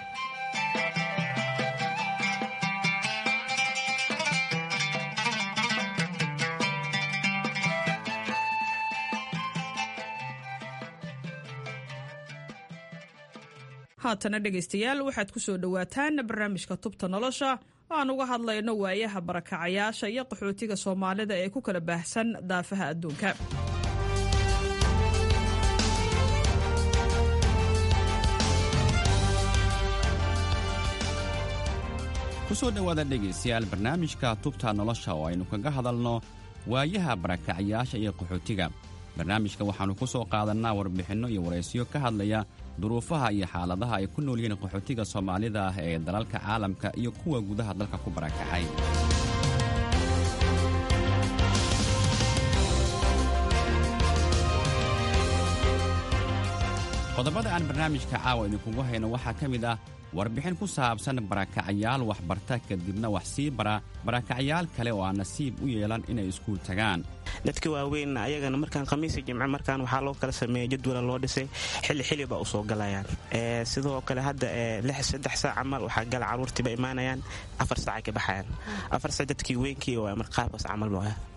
haatana dhegaystayaal waxaad ku soo dhowaataan barnaamijka tubta nolosha oo aan uga hadlayno waayaha barakacayaasha iyo qaxootiga soomaalida ee ku kala baahsan daafaha adduunka kusoo dhowaada dhegaystayaal barnaamijka tubta nolosha oo aynu kaga hadalno waayaha barakacayaasha iyo qaxootiga barnaamijka waxaannu ku soo qaadannaa warbixinno iyo waraysiyo ka hadlaya duruufaha iyo xaaladaha ay ku nool yihiin qaxootiga soomaalida ah ee dalalka caalamka iyo kuwa gudaha dalka ku barakacay qodobada aan barnaamijka caawa idinkugu hayno waxaa ka mid ah warbixin ku saabsan barakacayaal waxbarta kadibna wax sii bara barakacayaal kale oo aan nasiib u yeelan inay iskuul tagaan dadka waaweyn ayagana markaan khamiisa jimce markaan waxaa loo kala sameeya jadwala loo dhisay xilli xili ba usoo galayaan sidoo kale hadda saddex saac camal waxaa gala caruurtiiba imaanayaan afar saacay ka baxayaan afar saac dadkii weynkii waa marqaabkaas camal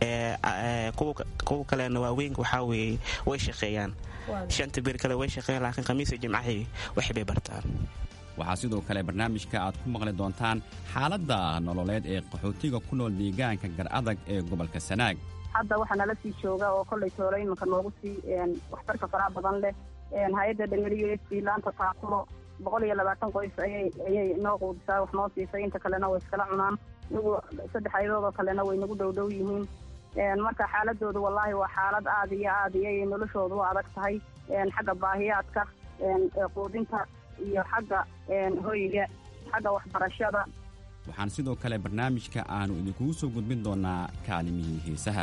kuwa kalena waaweynka waxaa weeye way shaqeeyaan shanta bir kale way shaqeeyaan laakiin khamiisa jimcahii waxbay bartaan waxaa sidoo kale barnaamijka aad ku maqli doontaan xaaladda nololeed ee qaxootiga ku nool deegaanka gar adag ee gobolka sanaag hadda waxaa nala sii jooga oo kollay toolo iminka noogu sii waxtarka faraha badan leh hay-adda dhangeliyo s laanta taakuro boqol iyo labaatan qoys ayay ayay noo quudisaa wax noo siisay inta kalena way iskala cunaan iyagu saddex ayadoodoo kalena way nagu dhow dhow yihiin marka xaaladoodu wallaahi waa xaalad aad iyo aad iyo noloshoodu u adag tahay xagga baahiyaadka quudinta iyo xagga hoyga xagga waxbarashada waxaan sidoo kale barnaamijka aannu idinkugu soo gudbin doonaa kaalimihii heesaha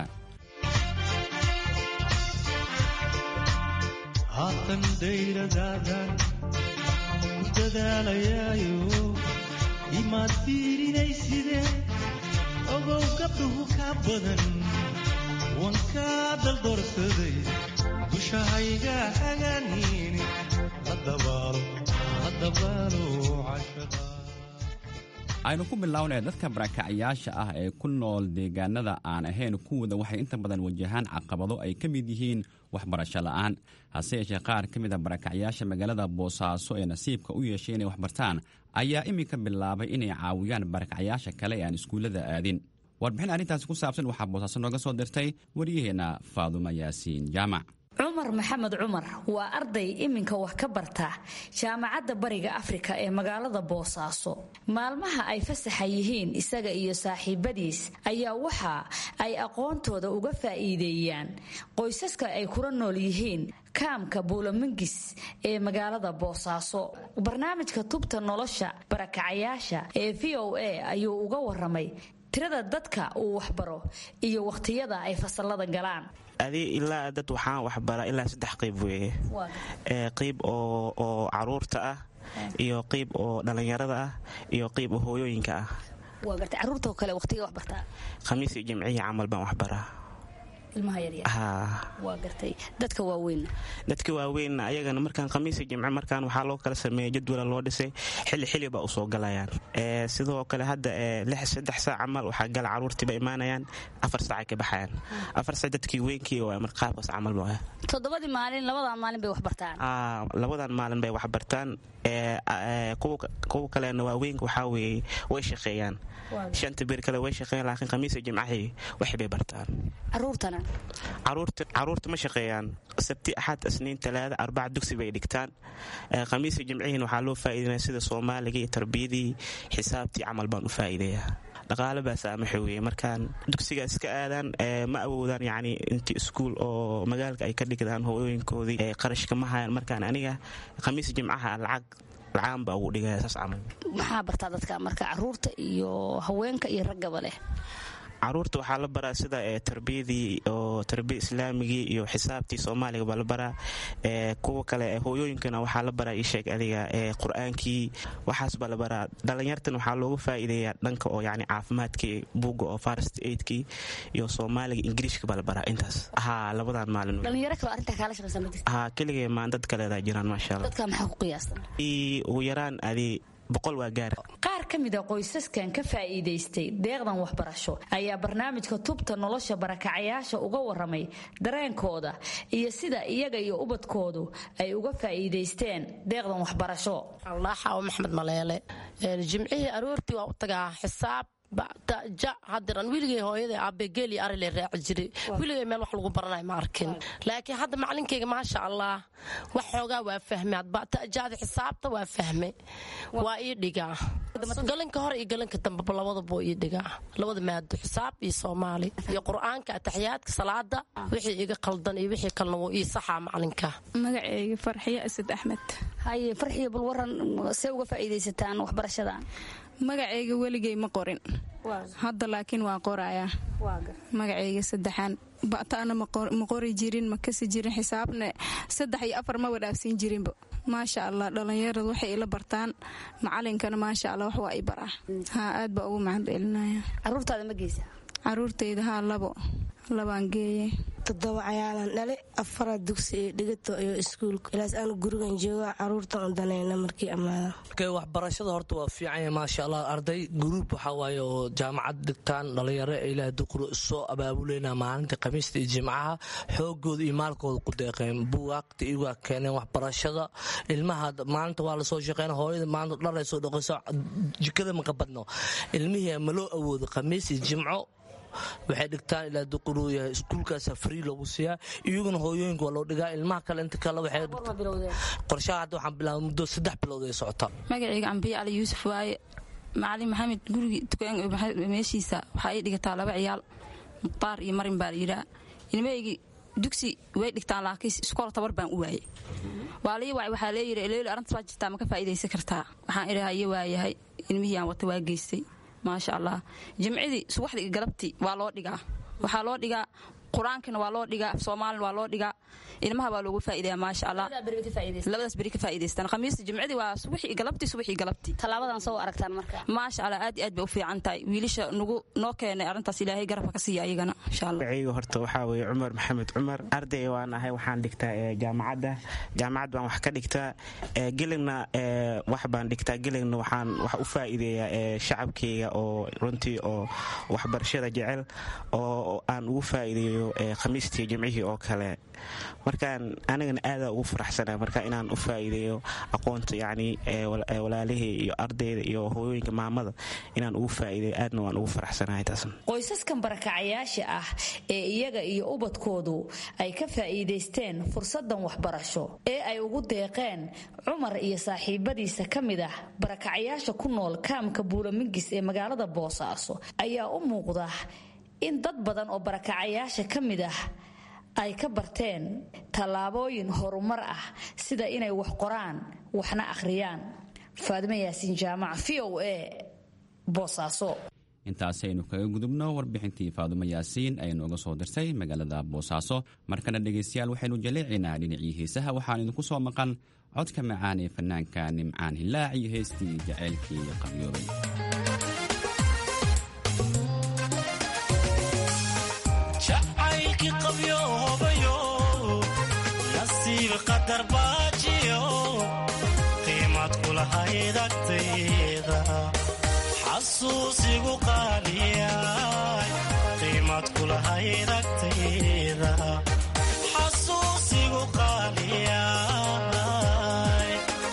haatan dayradaadan ku dadaalayaayo imaad fiirinayside ogow gabdhuhu ka badan wan kaa daldoorsaday dushahayga hagaaniini la dabaalo la dabaalo cashaqa aynu ku bilownay dadka barakacayaasha ah ee ku nool deegaanada aan ahayn kuwooda waxay inta badan wajahaan caqabado ay ka mid yihiin waxbarasho la'aan hase yeeshee qaar ka mid a barakacayaasha magaalada boosaaso ee nasiibka u yeeshay inay waxbartaan ayaa iminka bilaabay inay caawiyaan barakacayaasha kale ee aan iskuullada aadin warbixin arrintaasi ku saabsan waxaa boosaaso nooga soo dirtay waryaheenna faaduma yaasiin jaamac cumar maxamed cumar waa arday iminka wax ka barta jaamacadda bariga afrika ee magaalada boosaaso maalmaha ay fasaxa yihiin isaga iyo saaxiibadiis ayaa waxa ay aqoontooda uga faa'iideeyaan qoysaska ay kula nool yihiin kaamka buulamangis ee magaalada boosaaso barnaamijka tubta nolosha barakacayaasha ee v o a ayuu uga waramay tirada dadka uu waxbaro iyo wakhtiyada ay fasalada galaan adi ilaa dad waxaan waxbaraa ilaa saddex qayb weeye qayb oo caruurta ah iyo qayb oo dhallinyarada ah iyo qayb oo hooyooyinka ah caruurta kale waqtiga waxbartaa khamiis iyo jimciya camal baan waxbaraa waa gartay dadka waaweyn dadka waaweyn ayagana markaan khamiis iyo jimce markaan waxaa loo kala sameeya jadwala loo dhisay xili xili baa usoo galayaan sidoo kale hadda saddex saac camal waxaa gala caruurtiiba imaanayaan afar saacay ka baxayaan afar saac dadkii weynkii waa mar qaabkaas camal waa toddobadii maalin labadan maalin bay waxbartaan labadan maalin bay waxbartaan kuwa kalena waaweynka waxaa weeye way shaqeeyaan shanta bir kale way shaqeeyaan laakiin khamiis iyo jimcahi waxbay bartaan caruurtana caruurta ma shaqeeyaan sabti axad isniin talaada arbaca dugsi bay dhigtaan khamiis iyo jimcihiin waxaa loo faa'iideynaya sida soomaaliga iyo tarbiyadii xisaabtii camal baan u faa'iideeyaa dhaqaale baa saamaxa weeye markaan dugsiga iska aadaan ma awoodaan yacni intii iskuul oo magaalka ay ka dhigdaan hooyooyinkoodii qarashka ma hayaan markaan aniga khamiis jimcaha lacag lacaan baa ugu dhigaya saas camal maxaa bartaa dadka marka caruurta iyo haweenka iyo raggaba leh caruurta waxaa la baraa sida tarbiyadii oo tarbiya islaamigii iyo xisaabtii soomaaliga baa la baraa kuwa kale hooyooyinkana waxaa la baraa isheeg adiga qur-aankii waxaas baa la baraa dhalinyartan waxaa looga faa'iideeyaa dhanka oo yani caafimaadkii buugga oo farst aidkii iyo soomaaliga ingiriishka baa la baraa intaas haa labadan maalin dhalinyaro kale arrintaa kaala shaqaysa ma jirta haa keligee maan dad kaleedaa jiraan maasha allah dadka maxaa ku qiyaastan ugu yaraan adi boqol waa gaar qaar ka mid a qoysaskan ka faa'iidaystay deeqdan waxbarasho ayaa barnaamijka tubta nolosha barakacayaasha uga waramay dareenkooda iyo sida iyaga iyo ubadkoodu ay uga faa'iidaysteen deeqdan waxbarasho allaaxaw maxmed maleele jimcihii aroortii waa u tagaa xisaab ja hadiran wiligay hooyada aabbegeeli arile raaci jiray wiligay meel wax lagu baranay ma arkin laakiin hadda macalinkayga maasha allah wax xoogaa waa fahme tajaada xisaabta waa fahme waa ii dhigaa galanka hore iyo galanka dambeba labadaba ii dhigaa labada maado xisaab iyo soomaali iyo qur-aanka ataxiyaadka salaada wixii iga qaldan iyo wixii kalena wuu ii saxaa macalinka magaceyga farxiyo asad axmed haye farxiyo bal waran see uga faa'iidaysataan waxbarashadan magacayga weligay ma qorin hadda laakiin waa qorayaa magacayga saddexaan ba'taana ma qori jirin ma kasi jirin xisaabna saddex iyo afar ma wadhaafsiin jirinba maasha allah dhallinyaradu waxay ila bartaan macalinkana maasha allah wax waa i baraa haa aad baa ugu mahad celinaya caruurtaada ma geysa caruurtayda haa labo labaan geeye toddoba cayaalan dhale afara dugsi iyo dhigato iyo iskuulka ilaas aanu gurigan jooga caruurtan u danayna markii ammaada waxbarashada horta waa fiicanya maasha allah arday guruub waxaa waaye oo jaamacad dhigtaan dhalinyaro ilaah duquro soo abaabuleyna maalinta khamiista iyo jimcaha xoogooda iyo maalkooda ku deeqeen buugaagta iyagaa keeneen waxbarashada ilmaha maalinta waa lasoo shaqeyna hooyada maalinta dhalay soo dhaqayso jikada maka badno ilmihii ma loo awoodo khamiis iyo jimco waxay dhigtaan ilaa duquruu yahay iskuulkaasa free loogu siiyaa iyaguna hooyooyinka waa loo dhigaa ilmaha kale inta kale waxay qorshaha hadda waxaan bilaabay muddo saddex bilood ay socota magacayga cambiye cali yuusuf waaye macalin maxamed gurigi meeshiisa waxaa ii dhigataa laba ciyaal mukhtaar iyo marin baa la yidhaa ilmahaygii dugsi way dhigtaan laakiin iskool tabar baan u waayey waa lii wacay waxaa leeyidhi eleeli arrintaas baa jirtaa ma ka faa'iidaysan kartaa waxaan idhahaa iyo waayahay ilmihii aan wata waa geystay maasha allah jimcidii subaxdii iyo galabtii waa loo dhigaa waxaa loo dhigaa qur-aankina waa loo dhigaa soomaalina waa loo dhigaa ilmaha baa loogu faa'iidaya maasha allah labadaas beri ka faa'iidaystaan khamiista jimcidii waa subaxii galabtii subaxii galabtii tallaabadan soo aragtaan marka maasha allah aad iyo aad bay u fiican tahay wiilasha nagu noo keenay arrintaas ilaahay garabka ka siiya ayagana insha allah magacayga horta waxaa weeye cumar maxamed cumar arday waan ahay waxaan dhigtaa jaamacadda jaamacad baan wax ka dhigtaa gelina wax baan dhigtaa gelina waxaan wax u faa'iideeyaa shacabkayga oo runtii oo waxbarashada jecel oo aan ugu faa'iideeyo khamiistii jimcihii oo kale markaan anigana aadaa ugu faraxsana marka inaan u faa'iideeyo aqoonta yacni walaalihii iyo ardayda iyo hooyooyinka maamada inaan ugu faa'iideeyo aadna waan ugu faraxsanahay taasna qoysaskan barakacayaasha ah ee iyaga iyo ubadkoodu ay ka faa'iidaysteen fursadan waxbarasho ee ay ugu deeqeen cumar iyo saaxiibadiisa ka mid ah barakacayaasha ku nool kaamka buulamingis ee magaalada boosaaso ayaa u muuqda in dad badan oo barakacayaasha ka mid ah ay ka barteen tallaabooyin horumar ah sida inay wax qoraan waxna akhriyaan faadimo yaasiin jaamac v o a boosaaso intaasaynu kaga gudubno warbixintii faadumo yaasiin ay nooga soo dirtay magaalada boosaaso markana dhegaystayaal waxaynu jaleecaynaa dhinacii heesaha waxaan idinku soo maqan codka macaan ee fanaanka nimcaan hilaac iyo heestii jaceylkii qabyoobay jacaylkii qabyoobayo nasiib qadar baajiyo qiimad kulahayd agtayda xasuusigu qaaliyay qiimad kulahayd agtayda xasuusigu qaaliyay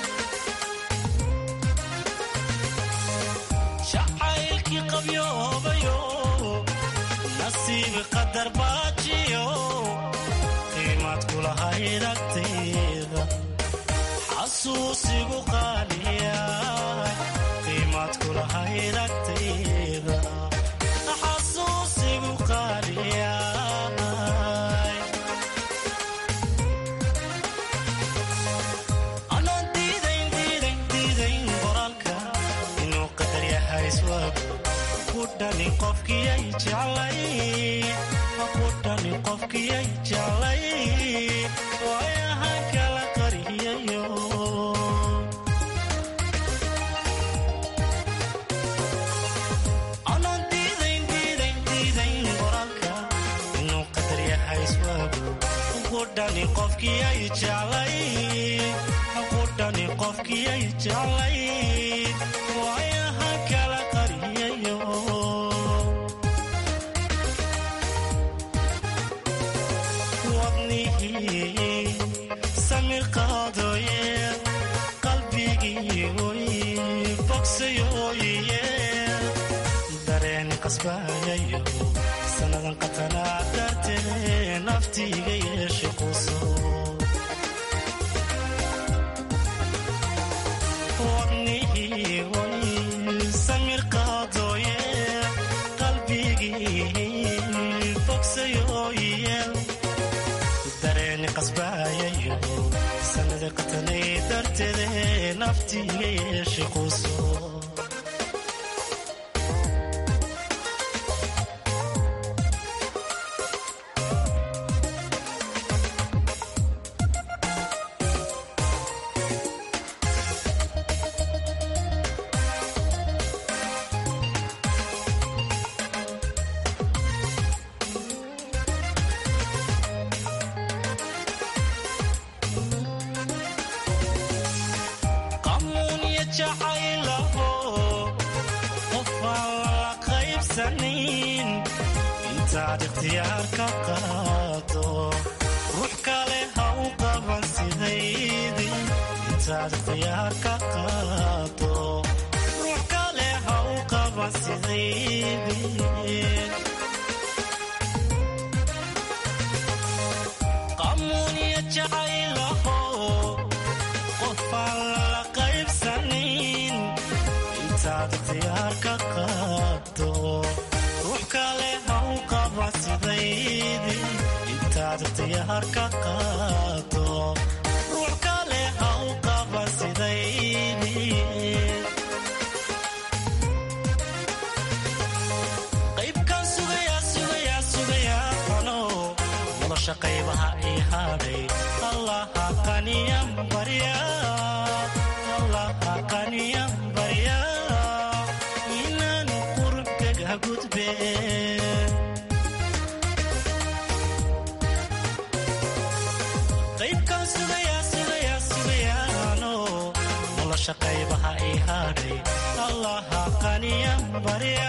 jacaylkii qabyoobayo nasiib qadar baajiyo qiimad kulahayd agtayda xasuusigu qaaliyay qiimad kulahayd agtayda xasuusigu qaaliyay anaan diidayn diidayn diidayn qoraalka inuu qadar yahay iswaab ku dhani qofkiyay jeclay ku dhani qofkiyay jeclay waayahan kala qariyayo anaan diidayn diidayn diidayn qoraalka inuu qadar yahay iswaab ku dhani qofkiyay jeclay ku dhani qofkiyay jeclay waayahan kala qariyayo wadnihii samir qaadooye qalbigii oy bogsayooye dareen qasbayayo sannadan qatanaa dartee naftiiga yeeshe quso wadnihii oy samir qaadooye qalbigii bogsayooye dareeni qasbayayo sanada qatanay darteede naftiiga yeeshe quso qamuunya jacaylaho qofaan lala qaybsanin intaad ikhtiyaar ka qaado ruux kale ha u qaban sidaydii intaad ikhtiyaar ka qaado ruux kale ha u qaban sidaydii qamuunya jacaylaho qofaan lala qaybsanin intaad ikhtiyaar ka qaado ruux kale ha u qaba sidaydii intaad ikhtiyaar ka qaado ruux kale ha u qaba sidaydii qaybkan sugayaa sugayaa sugayaa qano nolosha qaybaha ii hadhay allaha qaniyan barya allaha qaniyan barya inaan qurubkaga gudbe qaybkan sugayaa sugayaa sugayaano nolosha qaybaha ii hadhay allaha qaniyan barya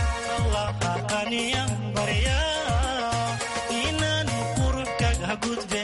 allaha qaniyan barya inaan qurubkaga gudbe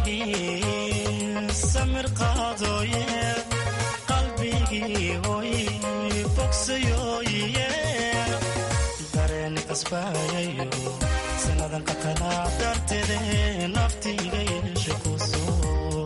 wadnigii samir qaadooye qalbigii hoy bogsayooye dareen qasbaayayo sanadan qatanaa darteede naftiiga yeesha kusoo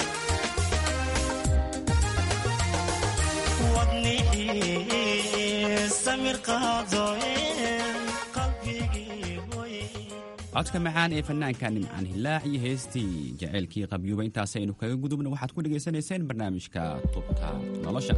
wadnigii samir qaadooye qalbigii hoy codka macaan ee fanaanka nimcaan hilaac iyo heestii jaceylkii qabyuuba intaas aynu kaga gudubna waxaad ku dhegaysanayseen barnaamijka tubta nolosha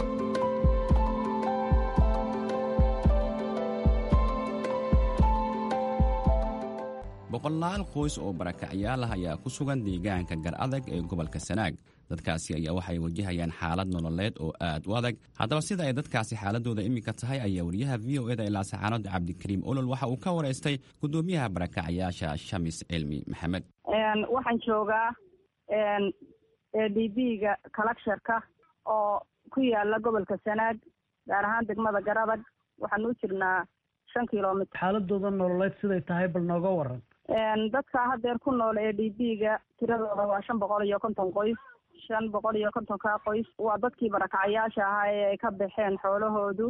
boqolaal qoys oo barakacyaal ah ayaa ku sugan deegaanka gar adag ee gobolka sanaag dadkaasi ayaa waxay wajahayaan xaalad nololeed oo aad u adag haddaba sida ay dadkaasi xaaladooda iminka tahay ayaa wariyaha v o eda ilaa saxaanada cabdikariim olol waxa uu ka waraystay gudoomiyaha barakacyaasha shamis cilmi maxamed waxaan joogaa d b ga collectorka oo ku yaala gobolka sanaag gaar ahaan degmada garadag waxaan u jirnaa shan kilomitr xaaladooda nololeed siday tahay bal nooga waran dadka hadeer ku nool ee d b ga tiradooda waa shan boqol iyo konton qoys shan boqol iyo kontonka qoys waa dadkii barakacyaasha ahaa ee ay ka baxeen xoolahoodu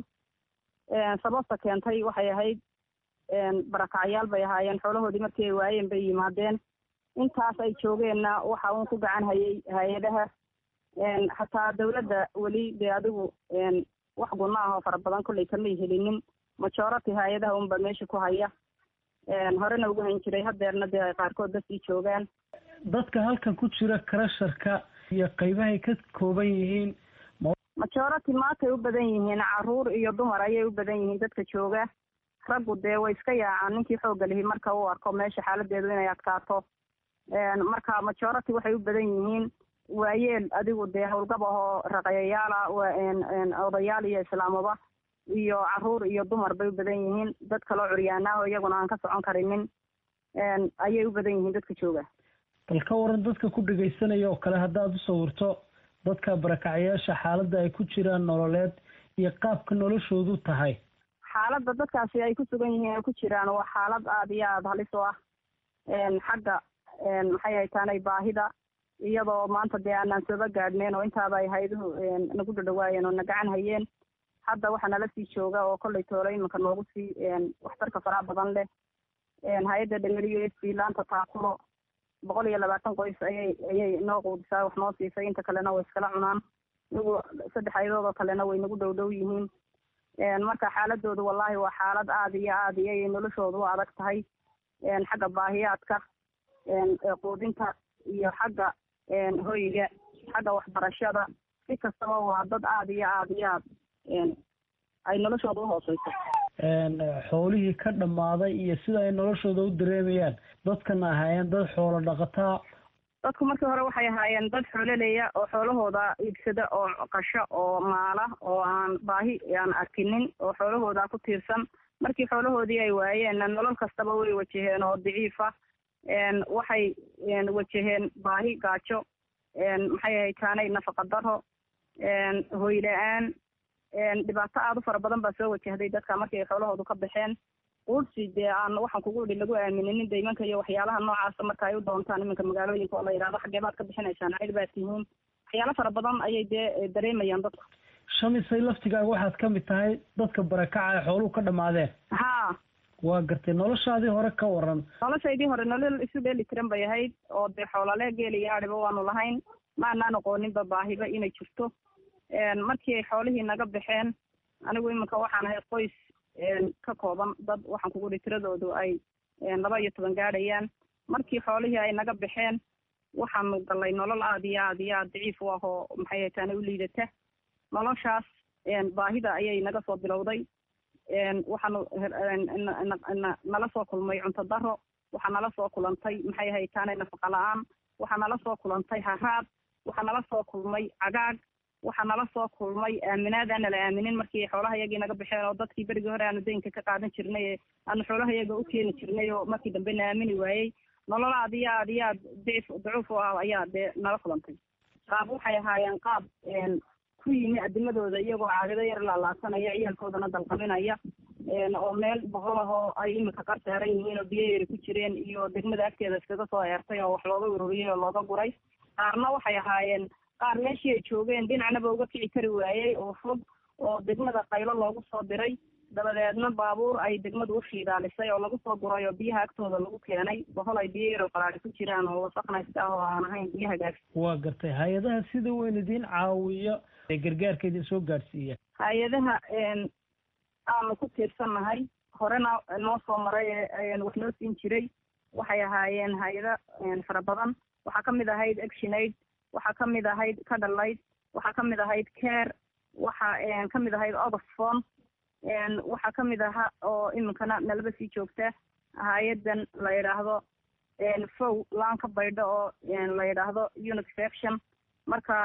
sababta keentay waxay ahayd barakacyaal bay ahaayeen xoolahoodii markii ay waayeen bay yimaadeen intaas ay joogeenna waxa uun ku gacan hayay hay-adaha xataa dawladda weli dee adigu wax gunno ah oo fara badan kollay kamay helinin majority hay-adaha unba meesha ku haya horena ugu hayn jiray hadeerna dee ay qaarkood dasii joogaan dadka halkan ku jira karasharka iyo qaybahay ka kooban yihiin majority maantay u badan yihiin caruur iyo dumar ayay u badan yihiin dadka jooga raggu dee way iska yaacaan ninkii xoogga lihi marka uu arko meesha xaaladeedu inay adkaato marka majority waxay u badan yihiin waayeel adigu dee howlgab ahoo raqayayaala odayaal iyo islaamaba iyo caruur iyo dumar bay u badan yihiin dad kaloo curyaanaaho iyaguna aan ka socon karinin ayay u badan yihiin dadka jooga bal ka waran dadka ku dhegaysanaya oo kale haddaad u sawirto dadka barakacyaasha xaaladda ay ku jiraan nololeed iyo qaabka noloshoodu tahay xaaladda dadkaasi ay ku sugan yihiin ay ku jiraan waa xaalad aada iyo aada halis u ah xagga maxay haytaanay baahida iyadoo maanta dee aanaan sooba gaadhneen oo intaaba ay hayduhu nagu dhadhawaayeen oo na gacan hayeen hadda waxaa nala sii jooga oo kollay toolo iminka noogu sii waxtarka faraha badan leh hay-adda dhameriyo s laanta taakulo boqol iyo labaatan qoys ayay ayay noo quudisaa wax noo siisay inta kalena way iskala cunaan nagu saddex ayadood oo kalena way nagu dhow dhow yihiin marka xaaladoodu wallahi waa xaalad aada iyo aada iyo ay noloshoodu u adag tahay xagga baahiyaadka quudinta iyo xagga hoyga xagga waxbarashada si kastaba waa dad aada iyo aada iyo aad ay noloshooda uhooseyso xoolihii ka dhammaaday iyo sida ay noloshooda u dareemayaan dadkana ahaayeen dad xoolo dhaqataa dadku markii hore waxay ahaayeen dad xoololeya oo xoolahooda iibsada oo qasho oo maala oo aan baahi aan arkinin oo xoolahooda ku tiirsan markii xoolahoodii ay waayeenna nolol kastaba way wajaheen oo daciifa waxay wajaheen baahi gaajo maxay ahayd taanay nafaqa daro hoy la-aan dhibaato aada u fara badan baa soo wajahday dadka markii ay xoolahoodu ka baxeen quursi dee aan waxaan kugu idhi lagu aamininin deymanka iyo waxyaalaha noocaasa marka ay u doontaan iminka magaalooyinka oo la yidhahdo xaggee baad ka bixinaysaan cid baad tihiin waxyaalo fara badan ayay dee dareemayaan dadku shamisay laftigaaga waxaad ka mid tahay dadka barakaca ee xooluhu ka dhammaadeen ha waa gartay noloshaadii hore ka waran noloshaydii hore nolol isu dheeli tiran bay ahayd oo dee xoolale geel iyo adhiba waanu lahayn ma anaan aqooninba baahiba inay jirto markii ay xoolihii naga baxeen anigu iminka waxaan ahay qoys ka kooban dad waxaan kugu ihi tiradoodu ay laba iyo toban gaadhayaan markii xoolihii ay naga baxeen waxaanu galay nolol aada iyo aada iyo aada daciif u ah oo maxay haytaane u liidata noloshaas baahida ayay naga soo bilowday waxaanu nala soo kulmay cunto daro waxaa nala soo kulantay maxay haytaane nafaqa la-aan waxaa nala soo kulantay haraad waxaa nala soo kulmay cagaag waxaa nala soo kulmay aaminaad aan nala aaminin markii xoolaha yagii naga baxeen oo dadkii berigii hore aanu daynka ka qaadan jirnay ee aanu xoolaha yaga u keeni jirnay oo markii dambe na aamini waayey nolol aad iyo aad iyo aad dicif dacuuf u ah ayaa dee nala kulantay qaab waxay ahaayeen qaab ku yimi adimadooda iyagoo caagado yar laalaasanaya ciyaalkoodana dalqaminaya oo meel boqol ah oo ay imika qar saaran yihiin oo biyo yari ku jireen iyo degmada agteeda iskaga soo eertay oo wax looga ururiyey oo looga guray qaarna waxay ahaayeen qaar meeshii ay joogeen dhinacnaba uga kici kari waayey oo fog oo degmada qaylo loogu soo diray dabadeedna baabuur ay degmadu u shiidaalisay oo lagu soo guray oo biyaha agtooda lagu keenay bohol ay biyo yaro qaraari ku jiraan oo wasaqnaysta ah oo aan ahayn biyo hagaagsan waa gartay hay-adaha sida weyn idiin caawiyo ee gargaarka idin soo gaadhsiiya hay-adaha aanu ku tiirsannahay horena noo soo maray ee wax noo siin jiray waxay ahaayeen hay-ado fara badan waxaa kamid ahayd actionaid waxaa kamid ahayd cadalaid waxaa kamid ahayd care waxaa kamid ahayd oxfon waxaa kamid aha oo iminkana nalaba sii joogta hay-adan la yidhaahdo fow laan ka baydho oo la yidhaahdo unit faction marka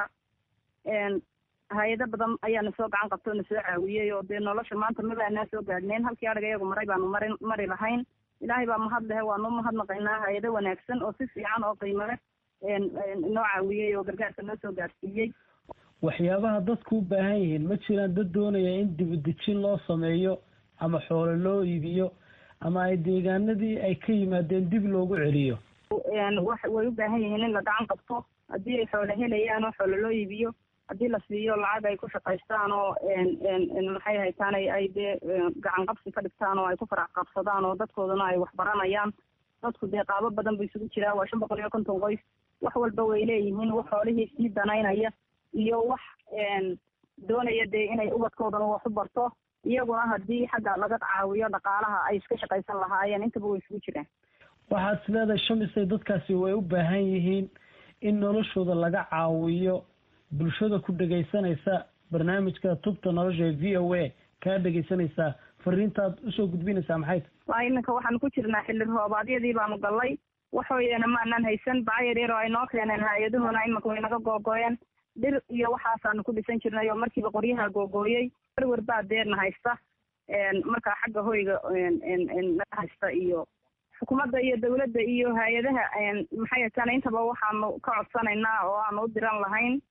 hay-ado badan ayaana soo gacan qabta oo na soo caawiyey oo dee nolosha maanta mabaanaa soo gaadhneen halkii adhiga iyagu maray baanu mari mari lahayn ilaahay baa mahad lehe waanu mahadnaqaynaa hay-ado wanaagsan oo si fiican oo qiimo leh noo caawiyey oo gargaarka noo soo gaadhsiiyey waxyaabaha dadku u baahan yihiin ma jiraan dad doonaya in dibudejin loo sameeyo ama xoolo loo iibiyo ama ay deegaanadii ay ka yimaadeen dib loogu celiyo wax way u baahan yihiin in la gacan qabto haddii ay xoolo helayaan oo xoolo loo iibiyo haddii la siiyo lacag ay ku shaqaystaan oo maxay haytaan ay dee gacan qabsi ka dhigtaan oo ay ku farax qabsadaan oo dadkoodana ay wax baranayaan dadku dee qaabo badan bu isugu jiraa waa shan boqol iyo konton qoys wax walba way leeyihiin wax xoolihii sii danaynaya iyo wax doonaya dee inay ubadkoodana wax u barto iyaguna haddii xagga laga caawiyo dhaqaalaha ay iska shaqaysan lahaayeen intaba way isugu jiraan waxaad is leedahay shamisay dadkaasi way u baahan yihiin in noloshooda laga caawiyo bulshada ku dhegaysanaysa barnaamijka tubta nolosha ee v o a kaa dhegaysanaysaa fariintaad usoo gudbinaysaa maxay ta waa iminka waxaanu ku jirnaa xilli roobaadyadii baanu gallay waxooyana maanaan haysan baca yar yar oo ay noo keeneen hay-aduhuna iminka way naga googooyeen dhir iyo waxaasaanu ku dhisan jirnay oo markiiba qoryaha googooyey werwer baa deerna haysta markaa xagga hoyga naga haysta iyo xukuumadda iyo dawladda iyo hay-adaha maxay hataan intaba waxaanu ka codsanaynaa oo aanu u diran lahayn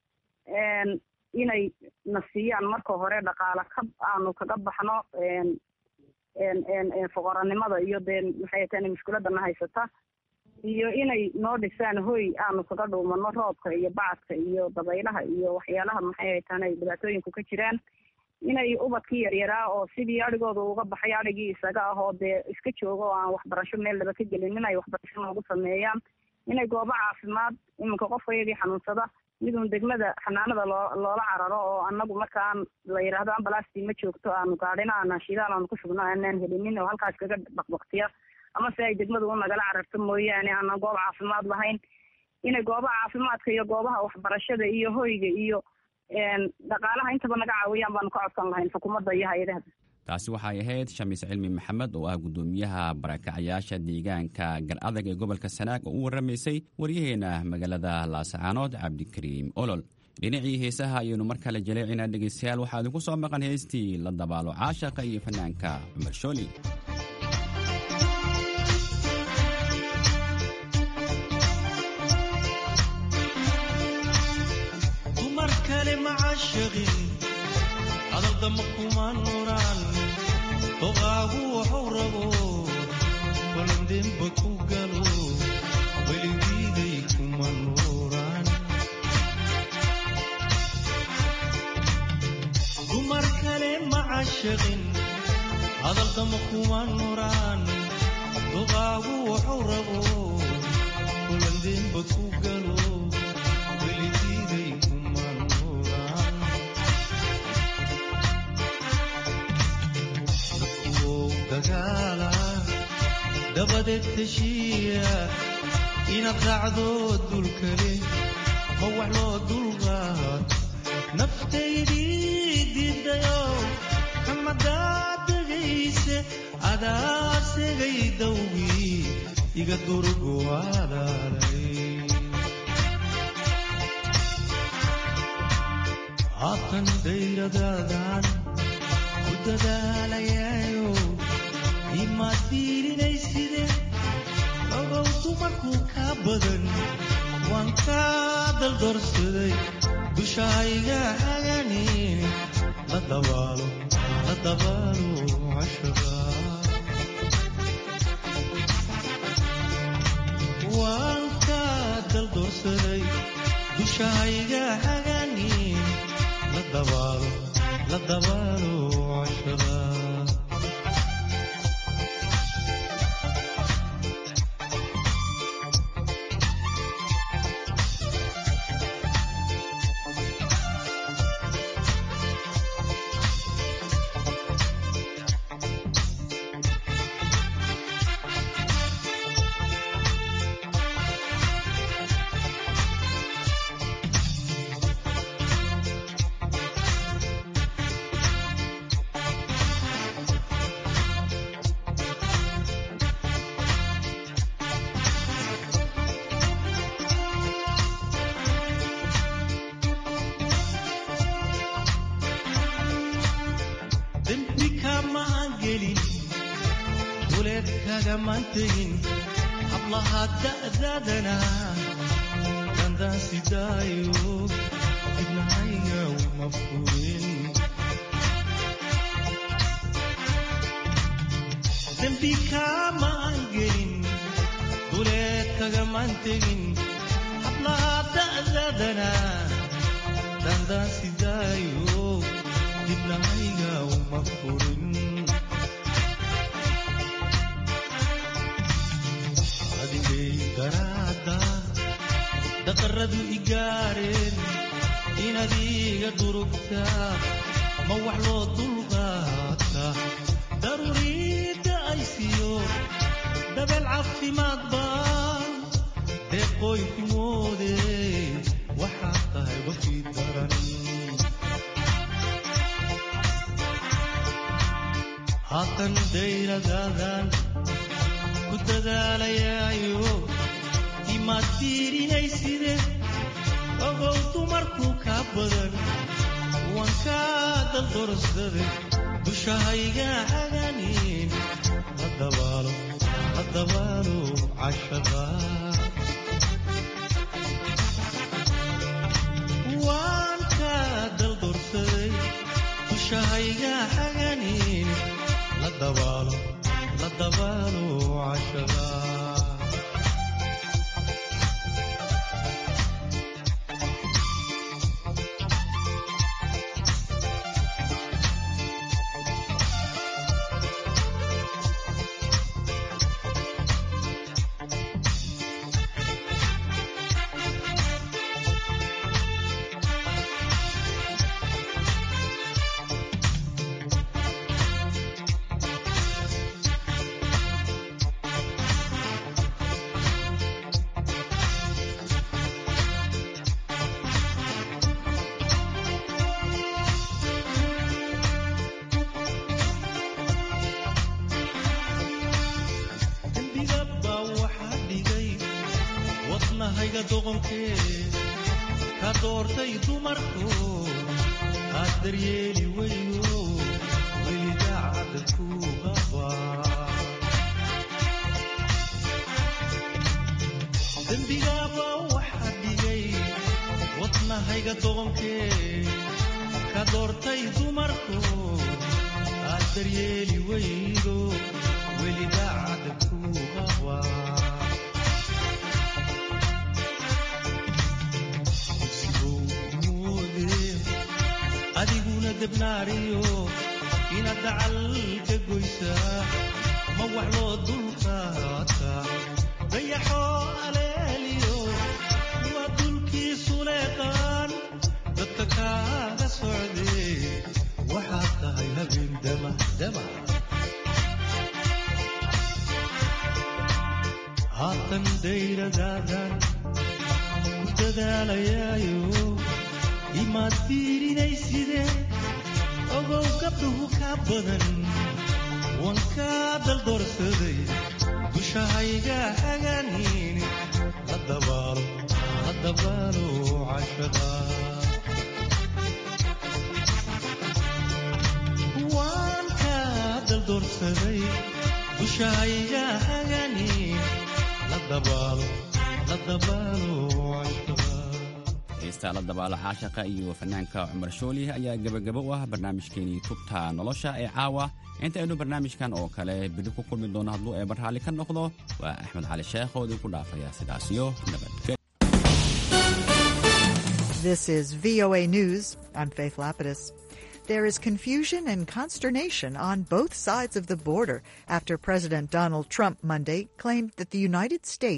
inay na siiyaan marka hore dhaqaala ka aanu kaga baxno foqoranimada iyo dee maxay hataan mushkiladana haysata iyo inay noo dhisaan hoy aanu kaga dhuumano roobka iyo bacadka iyo dabaylaha iyo waxyaalaha maxay haytaan ay dhibaatooyinku ka jiraan inay ubadkii yaryaraa oo sidii adhigooda uga baxay adhigii isaga ah oo dee iska jooga oo aan waxbarasho meel laba ka gelin inay waxbarasho noogu sameeyaan inay goobo caafimaad iminka qofka iyagii xanuunsada midun degmada xanaanada loo loola cararo oo anagu markaan la yidhaahdo ambalastii ma joogto aanu gaadhina aanan shidaal aanu ku shubno aanaan helinin oo halkaas kaga baqbaqtiya ama se ay degmadu u nagala cararto mooyaane aanan goob caafimaad lahayn inay goobaha caafimaadka iyo goobaha waxbarashada iyo hoyga iyo dhaqaalaha intaba naga caawiyaan baanu ka codsan lahayn xukuumadda iyo hay-adaha taasi waxay ahayd shamiis cilmi maxamed oo ah guddoomiyaha barakacayaasha deegaanka gar adag ee gobolka sanaag oo u warramaysay waryaheena magaalada laasacaanood cabdikariim olol dhinacii heesaha ayaynu mar kale jaleecinaa dhegaystayaal waxaa idinku soo maqan heestii la dabaalo caashaqa iyo fanaanka cumar shooli dumar kale macashaqin hadaldama kuma nuraan doqaagu waxuu rabo balandemba ku galo weligiiday kuma nuuraan dumar kale macashaqin hadaldama kuma nuraan doqaagu waxuu rabo balandemba ku galo weligiiday kuma nuuraan dadkuwow dagaala dabadeed teshiya inaad raacdo dulkale ma wax loo dulqaad naftaydii diidayo kamadaa degayse adaa segay dawgii iga durgu alaalay haatan dayradaadan ku dadaalayayo imaad fiirinayside ogow dumarku ka badan waan kaa daldorsaday dushayga haganin la dabaalo la dabaalo cashaqa waan ka daldoorsaday dushahayga haganin la dabaalo la dabaalo cashaqa dembi kamaan gelin duleed kagamaan tegin hablaha da'daadana dandaan sidaayo dibnahayga uma furin dembi kamaan gelin duleed kagamaan tegin hablaha da'daadana dandaan sidaayo dibnahayga uma furin adigay daraada daqaradu igaareen inaad iga durugtaa ma wax loo dulqaata daruuriidda ay siiyo dabeel caafimaad baa deeqooy ku moode waxaad tahay wafii daran haatan dayradaadan ku dadaalayaayo imaad fiirinayside ogow dumarku kaa badan waan kaa daldorsade dushahayga haganin la dabaalo la dabaalo cashaqa waan kaa daldorsaday dushahayga haganin la dabaalo la dabaalo cashaqa dembiga baa waxaa dhigay wadnahayga doqonkee ka doortay dumarku aad daryeeli weyno weli daacadda ku qaba dembigaabaa waxaa dhigay wadnahayga doqonkee ka doortay dumarku aad daryeeli weydo weli daacadda ku qaba dugsigow moode adiguna debnaariyo inaad dacal ka goysaa ma wax loo dulqaata dayaxoo aleeliyo waa dulkiisu leeqaan dadka kaaga socdee waxaad tahay habeen damahdama haatan dayradaadan ku dadaalayaayo imaad fiirinayside ogow gabdhuhu kaa badan waan kaa daldoorsaday dushahayga haganin la dabaalo la dabaalo cashaqa waan kaa daldoorsaday dushahayga haganin la dabaalo la dabaalo cashaqa heestaa la dabaala caashaqa iyo fanaanka cumar shooli ayaa gebagabo u ah barnaamijkeenii tubta nolosha ee caawa inta aynu barnaamijkan oo kale bidhi ku kulmi doono hadduu eebar raalli ka noqdo waa axmed cali sheekh oo idinku dhaafaya sidaasiyo nabadgelyo This is VOA News. I'm Faith Lapidus. There is confusion and consternation on both sides of the border after President Donald Trump Monday claimed that the United States